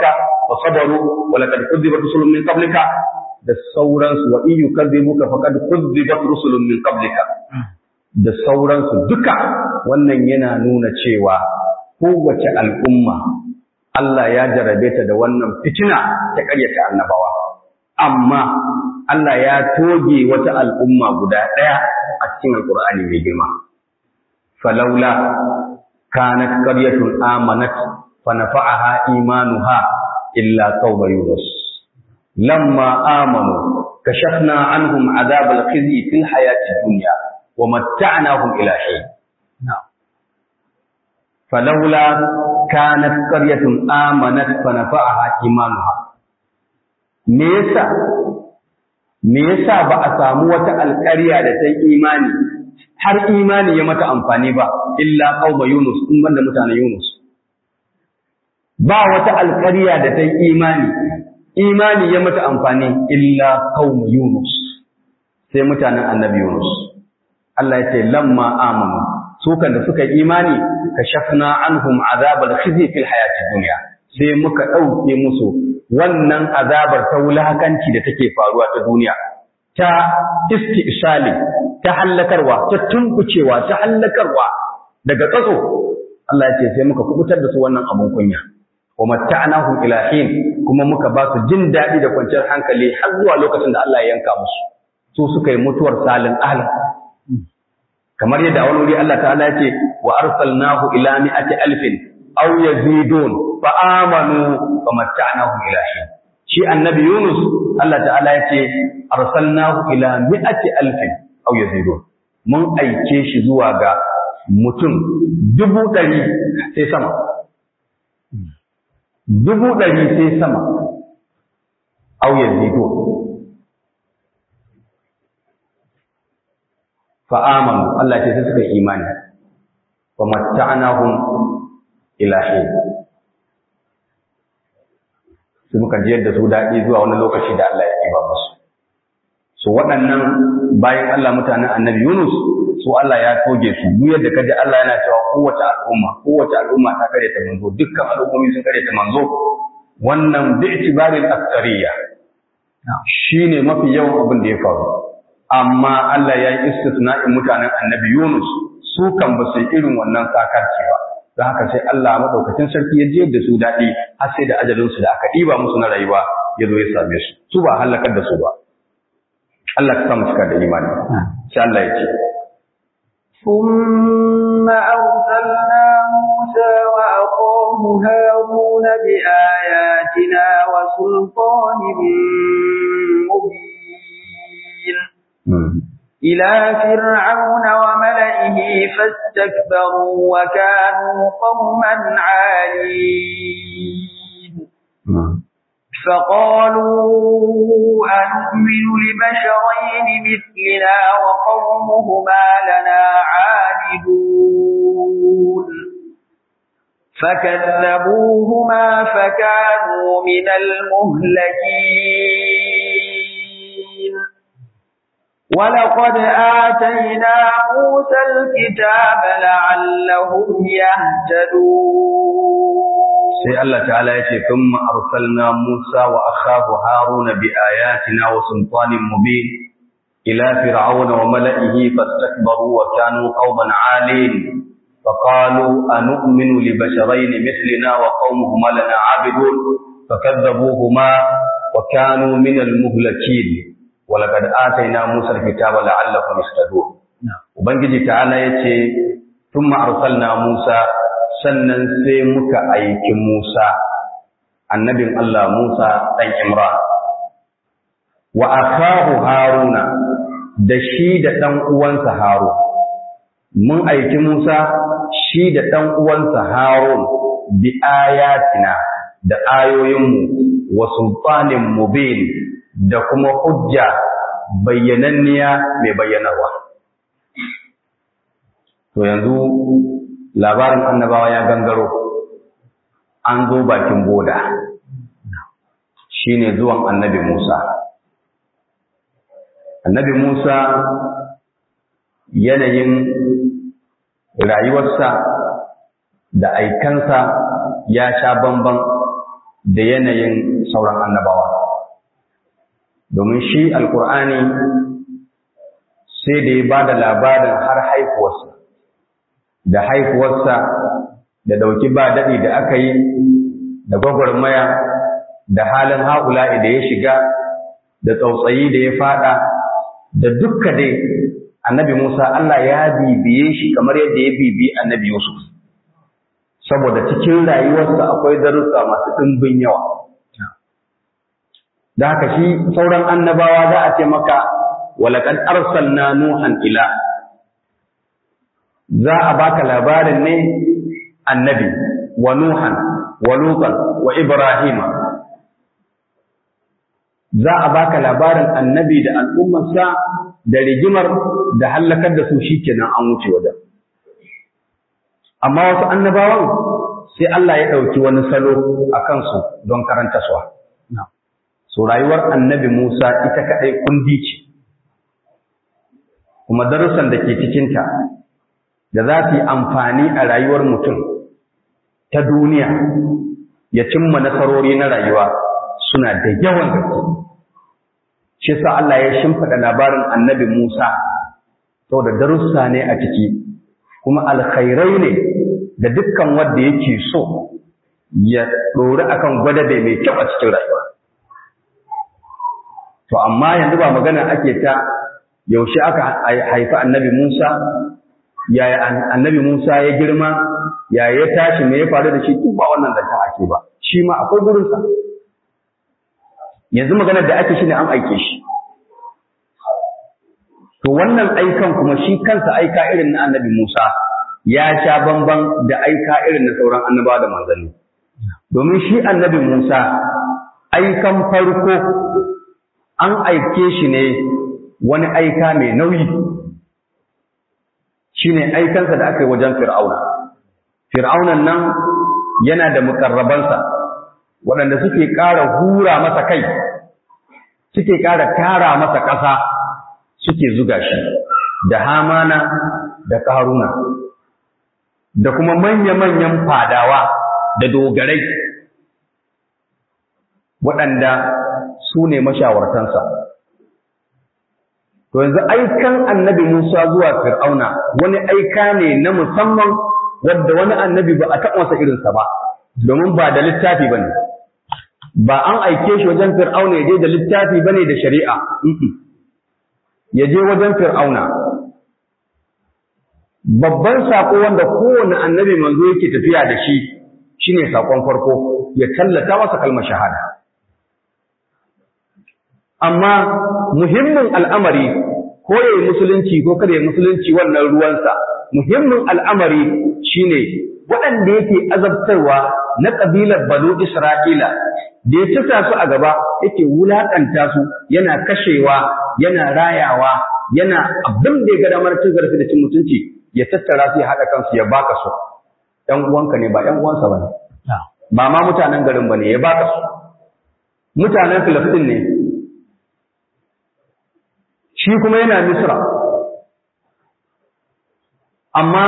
wa sabaru wa laqad kudzibat rusulun min qablika da sauransu wa in yukadzibuka faqad kudzibat rusulun min qablika da sauransu duka wannan yana nuna cewa kowace al'umma Allah ya jarabe ta da wannan fitina ta ƙaryata annabawa amma Allah ya toge wata al'umma guda ɗaya a cikin alƙur'ani mai girma falaula kanat qaryatun amanat fa nafa'aha imanuha illa qauma yunus lamma amanu kashafna anhum adhab al-khizy fil hayati dunya wa matta'nahum ila hin falaula kanat qaryatun amanat fa nafa'aha imanuha me yasa me yasa ba a samu wata alƙarya da ta imani har imani ya mata amfani ba illa qauma yunus in banda mutanen yunus ba wata alƙarya da ta imani imani ya mata amfani illa qauma yunus sai mutanen annabi yunus Allah ya ce lamma amanu su kan da suka imani kashafna anhum azabal khizy fil hayatid dunya sai muka dauke musu wannan azabar ta wulakanci da take faruwa ta duniya ta istisali ta hallakarwa ta tunkucewa ta hallakarwa daga tsatso Allah ya ce sai muka kubutar da su wannan abun kunya wa matta'nahum ila hin kuma muka ba su jin daɗi da kwanciyar hankali har zuwa lokacin da Allah ya yanka musu su suka yi mutuwar salin ahli kamar yadda a wani wuri Allah ta'ala ya ce wa arsalnahu ila mi'ati alfin aw yazidun fa amanu fa matta'nahum ila hin shi annabi Yunus Allah ta'ala ya ce arsalnahu ila mi'ati alfin aw yazidun mun aike shi zuwa ga mutum dubu ɗari sai sama dubu ɗari sai sama aw yazidun fa amanu Allah ce sai suka yi imani wa matta'nahum ila hin su muka jiyar da su daɗi zuwa wani lokaci da Allah ya ɗiba musu su waɗannan bayan Allah mutanen annabi Yunus su Allah ya toge su duk yadda kaji Allah yana cewa kowace al'umma kowace al'umma ta kare ta manzo dukkan al'ummomi sun kare ta manzo wannan bi itibarin aksariya shine mafi yawan abin da ya faru amma Allah ya yi istisna'in mutanen annabi Yunus su kan ba su irin wannan sakarci ba don haka sai Allah madaukakin sarki ya je da su daɗi har sai da ajalin su da aka ɗiba musu na rayuwa ya zo ya same su su ba halakar da su ba Allah ka samu cika da imani sai Allah ya ce ثم أرسلنا موسى وأخاه هارون بآياتنا وسلطان مبين إلى فرعون وملئه فاستكبروا وكانوا قوما عالين فقالوا أنؤمن لبشرين مثلنا وقومهما لنا عابدون فكذبوهما فكانوا من المهلكين ولقد آتينا موسى الكتاب لعلهم يهتدون sai Allah ta'ala ya ce thumma arsalna Musa wa akhahu Haruna bi ayatina wa sultanin mubin ila fir'auna wa mala'ihi fastakbaru wa kanu qauman 'alin فقالوا أنؤمن لبشرين مثلنا وقومهما لنا عابدون فكذبوهما وكانوا من المهلكين ولقد آتينا موسى الكتاب لعلهم يهتدون وبنجي تعالى يتي ثم أرسلنا موسى sannan sai muka aiki Musa annabin Allah Musa ɗan Imran wa akahu Haruna da shi da ɗan uwansa Harun mun aiki Musa shi da ɗan uwansa Harun bi ayatina da ayoyinmu wa sultanin mubin da kuma hujja bayyananniya mai bayyanarwa to yanzu labarin annabawa ya gangaro an zo bakin boda shine zuwan annabi Musa annabi Musa yanayin rayuwarsa da aikansa ya sha bamban da yanayin sauran annabawa domin shi alkur'ani sai da ya ba da labarin har haifuwarsa da haifuwarsa da ɗauki ba daɗi da aka yi da gwagwarmaya da halin haƙula'i da ya shiga da tsautsayi da ya faɗa da dukka dai annabi Musa Allah ya bibiye shi kamar yadda ya bibi annabi Yusuf saboda cikin rayuwarsa akwai darussa masu ɗimbin yawa da haka shi sauran annabawa za a ce maka walaqad arsalna nuhan ila za a baka labarin ne annabi wa nuhan wa lutan wa ibrahima za a baka labarin annabi da al'ummarsa da rigimar da hallakar da su shikenan an wuce wajen amma wasu annabawan sai Allah ya ɗauki wani salo a kansu don karanta suwa so rayuwar annabi Musa ita kaɗai kundi ce kuma darussan da ke cikinta da za su yi amfani a rayuwar mutum ta duniya ya cimma nasarori na rayuwa suna da yawan gaske shi sa Allah ya shimfiɗa labarin annabi Musa saboda darussa ne a ciki kuma alkhairai ne da dukkan wanda yake so ya ɗori akan gwadabe mai kyau a cikin rayuwa to amma yanzu ba magana ake ta yaushe aka haifi annabi Musa yaya annabi Musa ya girma yaya ya tashi me ya faru da shi duk ba wannan zanta ake ba shi ma akwai gurinsa yanzu maganar da ake shi ne an aike shi to wannan aikan kuma shi kansa aika irin na annabi Musa ya sha bamban da aika irin na sauran annabawa da manzanni domin shi annabi Musa aikan farko an aike shi ne wani aika mai nauyi shine aikansa da aka yi wajen fir'auna fir'aunan nan yana da mukarrabansa waɗanda suke ƙara hura masa kai suke ƙara tara masa ƙasa suke zuga shi da hamana da ƙaruna da kuma manya-manyan fadawa da dogarai waɗanda su ne mashawartansa to yanzu aikan annabi Musa zuwa Fir'auna wani aika ne na musamman wadda wani annabi ba a taɓa masa irinsa ba domin ba da littafi ba ne ba an aike shi wajen Fir'auna ya je da littafi ba ne da shari'a ya je wajen Fir'auna babban saƙo wanda kowane annabi manzo yake tafiya da shi shine saƙon farko ya tallata masa kalmar shahada amma muhimmin al'amari ko ya yi musulunci ko kada ya musulunci wannan ruwansa muhimmin al'amari shine waɗanda yake azabtarwa na ƙabilar banu Isra'ila da ya cika su a gaba yake wulaƙanta su yana kashewa yana rayawa yana abin da ya ga damar cin zarafi da cin mutunci ya tattara su ya haɗa kansu ya baka su ‘yan uwanka ne ba ‘yan uwansa ba ne ba ma mutanen garin ba ne ya baka su mutanen Filistin ne shi kuma yana Misra amma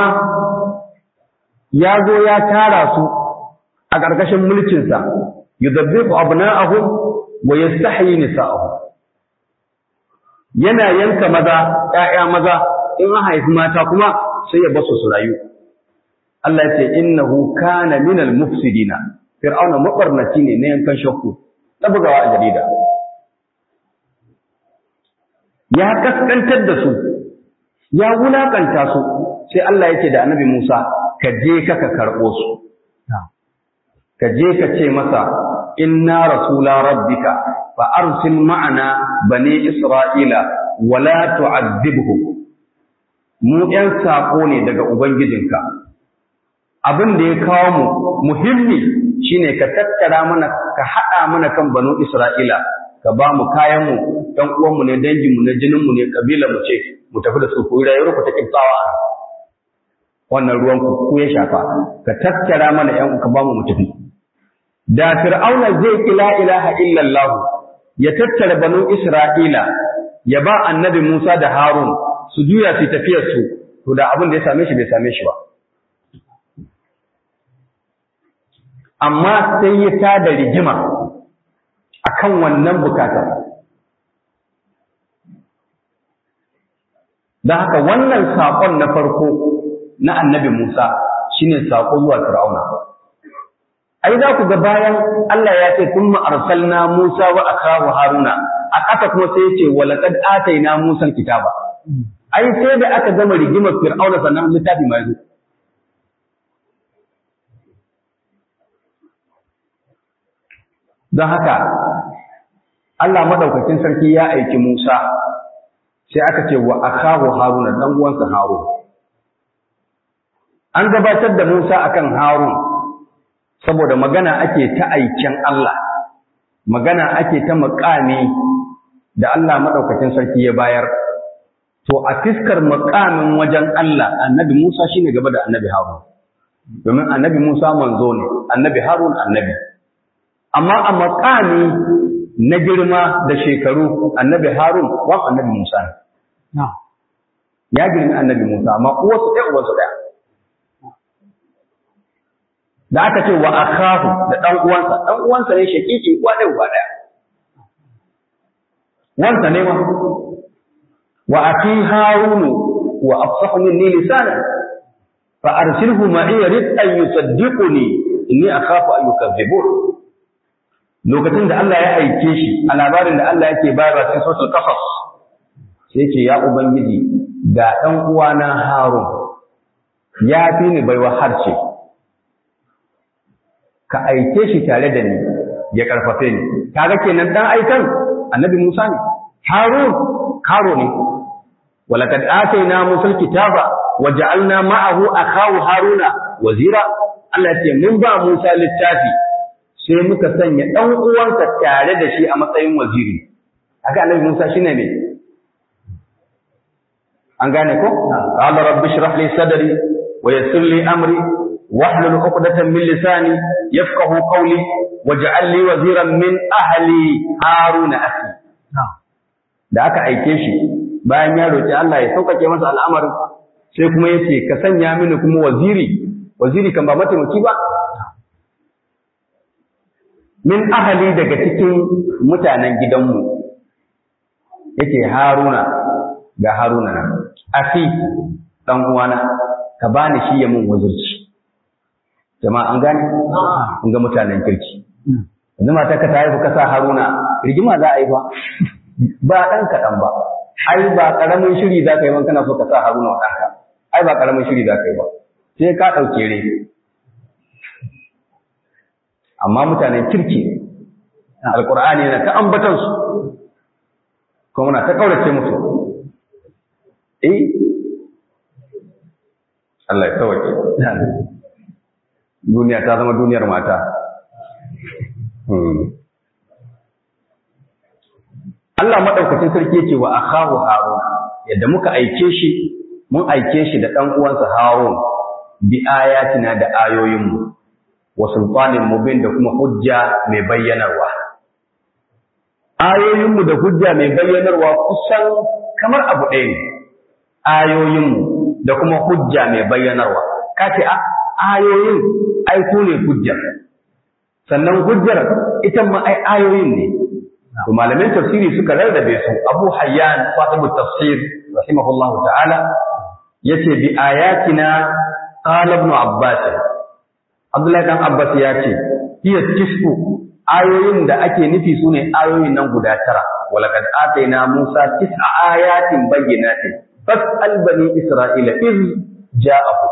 ya zo ya tara su a ƙarƙashin mulkinsa yudabbiqu abna'ahum wa yastahyi nisa'ahum yana yanka maza ƴaƴa maza in an haifi mata kuma sai ya basu su rayu Allah ya ce innahu kana minal mufsidina fir'auna mabarnaci ne na yankan shakku ta bugawa a jarida ya kaskantar da su ya wulakanta su sai Allah yake da annabi Musa ka je ka ka karɓo su ka je ka ce masa inna rasula rabbika fa arsil ma'ana bani isra'ila wala tu'adhibhum mu ƴan saƙo ne daga ubangijinka abin da ya kawo mu muhimmi shine ka tattara mana ka haɗa mana kan banu isra'ila ka ba mu kayan mu ɗan uwanmu ne danginmu ne jininmu ne kabila mu ce mu tafi da su ku yi rayuwar ku ta kibtawa a wannan ruwan ku ku ya shafa ka tattara mana ƴan ka ba mu mu tafi da fir'auna zai ki la ilaha illallah ya tattara banu isra'ila ya ba annabi Musa da Harun su juya su tafiyar su to da abin da ya same shi bai same shi ba amma sai ya tada rigima akan wannan bukatar don haka wannan saƙon na farko na annabi Musa shine saƙo zuwa Fir'auna ai za ku ga bayan Allah ya ce kun arsalna Musa wa akahu Haruna a ƙasa kuma sai ya ce wa laqad ataina Musa kitaba ai sai da aka gama rigimar Fir'auna sannan littafi mai zo don haka Allah madaukakin sarki ya aiki Musa sai aka ce wa akahu Haruna dan uwansa Harun an gabatar da Musa akan Harun saboda magana ake ta aikin Allah magana ake ta makami da Allah madaukakin sarki ya bayar to a fiskar makamin wajen Allah annabi Musa shine gaba da annabi Harun domin annabi Musa manzo ne annabi Harun annabi amma a makami na girma da shekaru annabi Harun wan annabi Musa ne ya girmi annabi Musa amma uwarsu ɗaya uwarsu ɗaya da aka ce wa akahu da ɗan uwansa ɗan uwansa ne shakiki uwa ɗaya uba ɗaya wansa ne ma wa aki harunu wa afsahu minni lisanan fa arsilhu ma'i rid an yusaddiquni inni akhafu an yukazzibun lokacin da Allah ya aike shi a labarin da Allah yake bayarwa cikin suratul qasas sai ce ya ubangiji ga ɗan uwana harun ya fi ni baiwa harce ka aike shi tare da ni ya karfafe ni kaga kenan dan aikan annabi Musa ne Harun karo ne walaqad atayna Musa kitaba waja'alna ma'ahu akahu Haruna wazira Allah ce mun ba Musa littafi sai muka sanya dan uwansa tare da shi a matsayin waziri haka annabi Musa shine ne an gane ko qala rabbi shrah li sadri wa yassir li amri واحلل عقدة من لساني يفقه قولي واجعل لي وزيرا من أهلي هارون أخي da aka aike shi bayan ya roki Allah ya sauƙaƙe masa al'amarin sai kuma ya ce ka sanya mini kuma waziri waziri kan ba mataimaki ba min ahali daga cikin mutanen gidanmu yake haruna ga haruna nan afi dan uwana ka bani shi ya mun wazirci jama'a an gane an ga mutanen kirki yanzu mata ka tayi ka sa haruna rigima za a yi ba ba dan kaɗan ba ai ba karamin shiri za ka yi ban kana so ka sa haruna wa ɗanka ai ba karamin shiri za ka yi ba sai ka ɗauke re amma mutanen kirki alƙur'ani yana ta ambatan su kuma muna ta kaurace musu eh Allah ya sauke duniya ta zama duniyar mata Allah maɗaukacin sarki yake wa akhahu Harun yadda muka aike shi mun aike shi da ɗan uwansa Harun bi ayatina da ayoyinmu wa sultanin mubin da kuma hujja mai bayyanarwa ayoyinmu da hujja mai bayyanarwa kusan kamar abu ɗaya ne ayoyinmu da kuma hujja mai bayyanarwa kace a ayoyin ai ku ne hujjar sannan hujjar ita ma ai ayoyin ne to malamin tafsiri suka rarrabe su Abu Hayyan sahibu tafsir rahimahullahu ta'ala yace bi ayatina qala ibn Abbas Abdullahi dan Abbas ya ce hiya tisku ayoyin da ake nufi sune ayoyin nan guda tara walaqad ataina Musa tis'a ayatin bayyinatin fas'al bani Isra'ila iz ja'ahu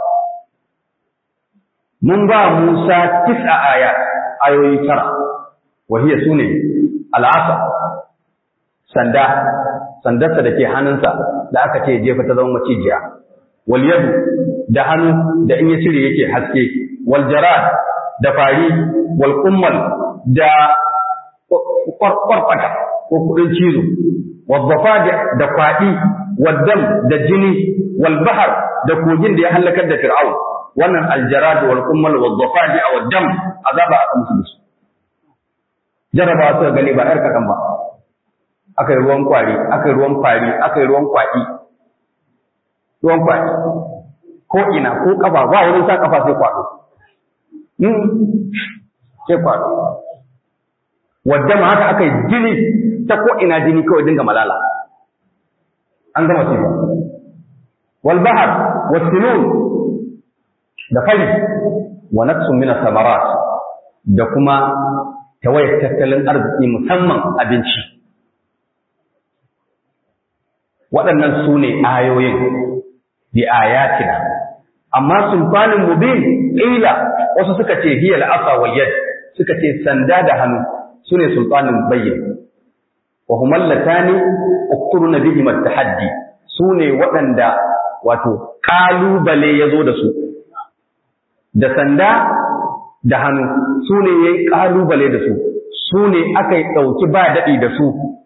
mun ba Musa tis'a ayat ayoyi tara wahiya sune al'asa sanda sandarsa da ke hannunsa da aka ce jefa ta zama macijiya wal yadu da hannu da in ya cire yake haske wal jarad da fari wal kummal da kwarkwata ko kudin cizo wal zafadi da kwadi wal dam da jini wal bahar da kogin da ya halakar da fir'aun wannan aljarad wal kummal wal zafadi wal dam azaba aka musu da su jarabawa suka gani ba ‘yar kaɗan ba, aka yi ruwan kwari, aka yi ruwan fari, aka yi ruwan kwaɗi, ruwan kwaɗi, ko ina ko ƙafa ba wurin sa ƙafa sai kwaɗo. sai faɗo wadda ma haka aka yi jini ta ko ina jini kawai dinga malala an gama ce wal bahar wasinun da fari wa naqsun min samarat da kuma tawayar tattalin arziki musamman abinci waɗannan su ne ayoyin bi ayatina amma sulfanin mubin ila wasu suka ce hiya al'asa wal yad suka ce sanda da hannu sune sulfanin bayyin wa huma allatani uqturuna bihim at-tahaddi sune waɗanda wato kalubale yazo da su da sanda da hannu sune yayin kalubale da su sune aka yi dauki ba dadi da su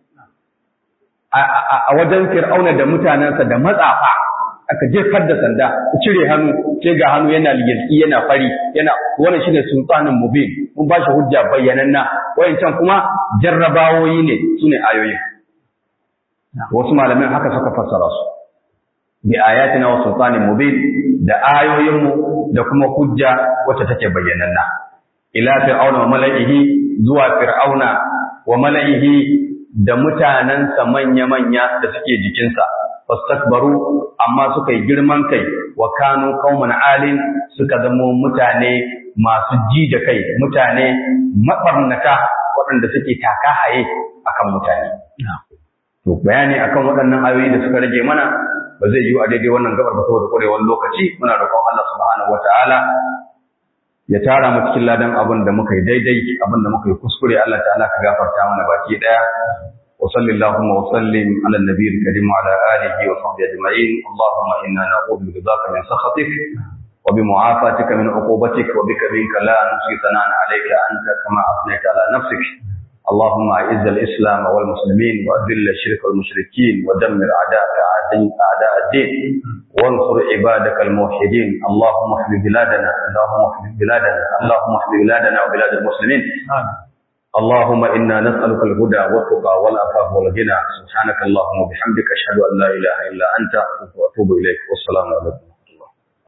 a wajen fir'auna da mutanensa da matsafa aka jefar da sanda ku cire hannu sai ga hannu yana ligirki yana fari yana wannan shine sultanin mubin mun ba shi hujja bayyananna wayancan kuma jarrabawoyi ne sune ayoyin wasu malamin haka suka fassara su bi ayatina wa sultanin mubin da ayoyin mu da kuma hujja wacce take bayyananna ila fir'auna wa mala'ihi zuwa fir'auna wa mala'ihi da mutanensa manya-manya da suke jikinsa fastakbaru amma suka yi girman kai wa kanu qauman alin suka zamo mutane masu ji da kai mutane mabarnata waɗanda suke taka haye akan mutane to bayani akan waɗannan ayoyi da suka rage mana ba zai yiwu a daidai wannan gabar ba saboda ƙwarewar lokaci muna roƙon Allah subhanahu wataala ya tara mu cikin ladan abin da muka yi daidai abin da muka yi kuskure Allah ta'ala ka gafarta mana baki daya وصل اللهم وسلم على النبي الكريم وعلى آله وصحبه أجمعين اللهم إنا نعوذ برضاك من سخطك وبمعافاتك من عقوبتك وبك منك لا نحصي ثناء عليك أنت كما أثنيت على نفسك اللهم أعز الإسلام والمسلمين وأذل الشرك والمشركين ودمر أعداءك أعداء الدين وانصر عبادك الموحدين اللهم احمي بلادنا اللهم احمي بلادنا اللهم احمي بلادنا وبلاد المسلمين آمين. اللهم إنا نسألك الهدى والتقى والعفاف والغنى سبحانك اللهم وبحمدك أشهد أن لا إله إلا أنت وأتوب إليك والسلام عليكم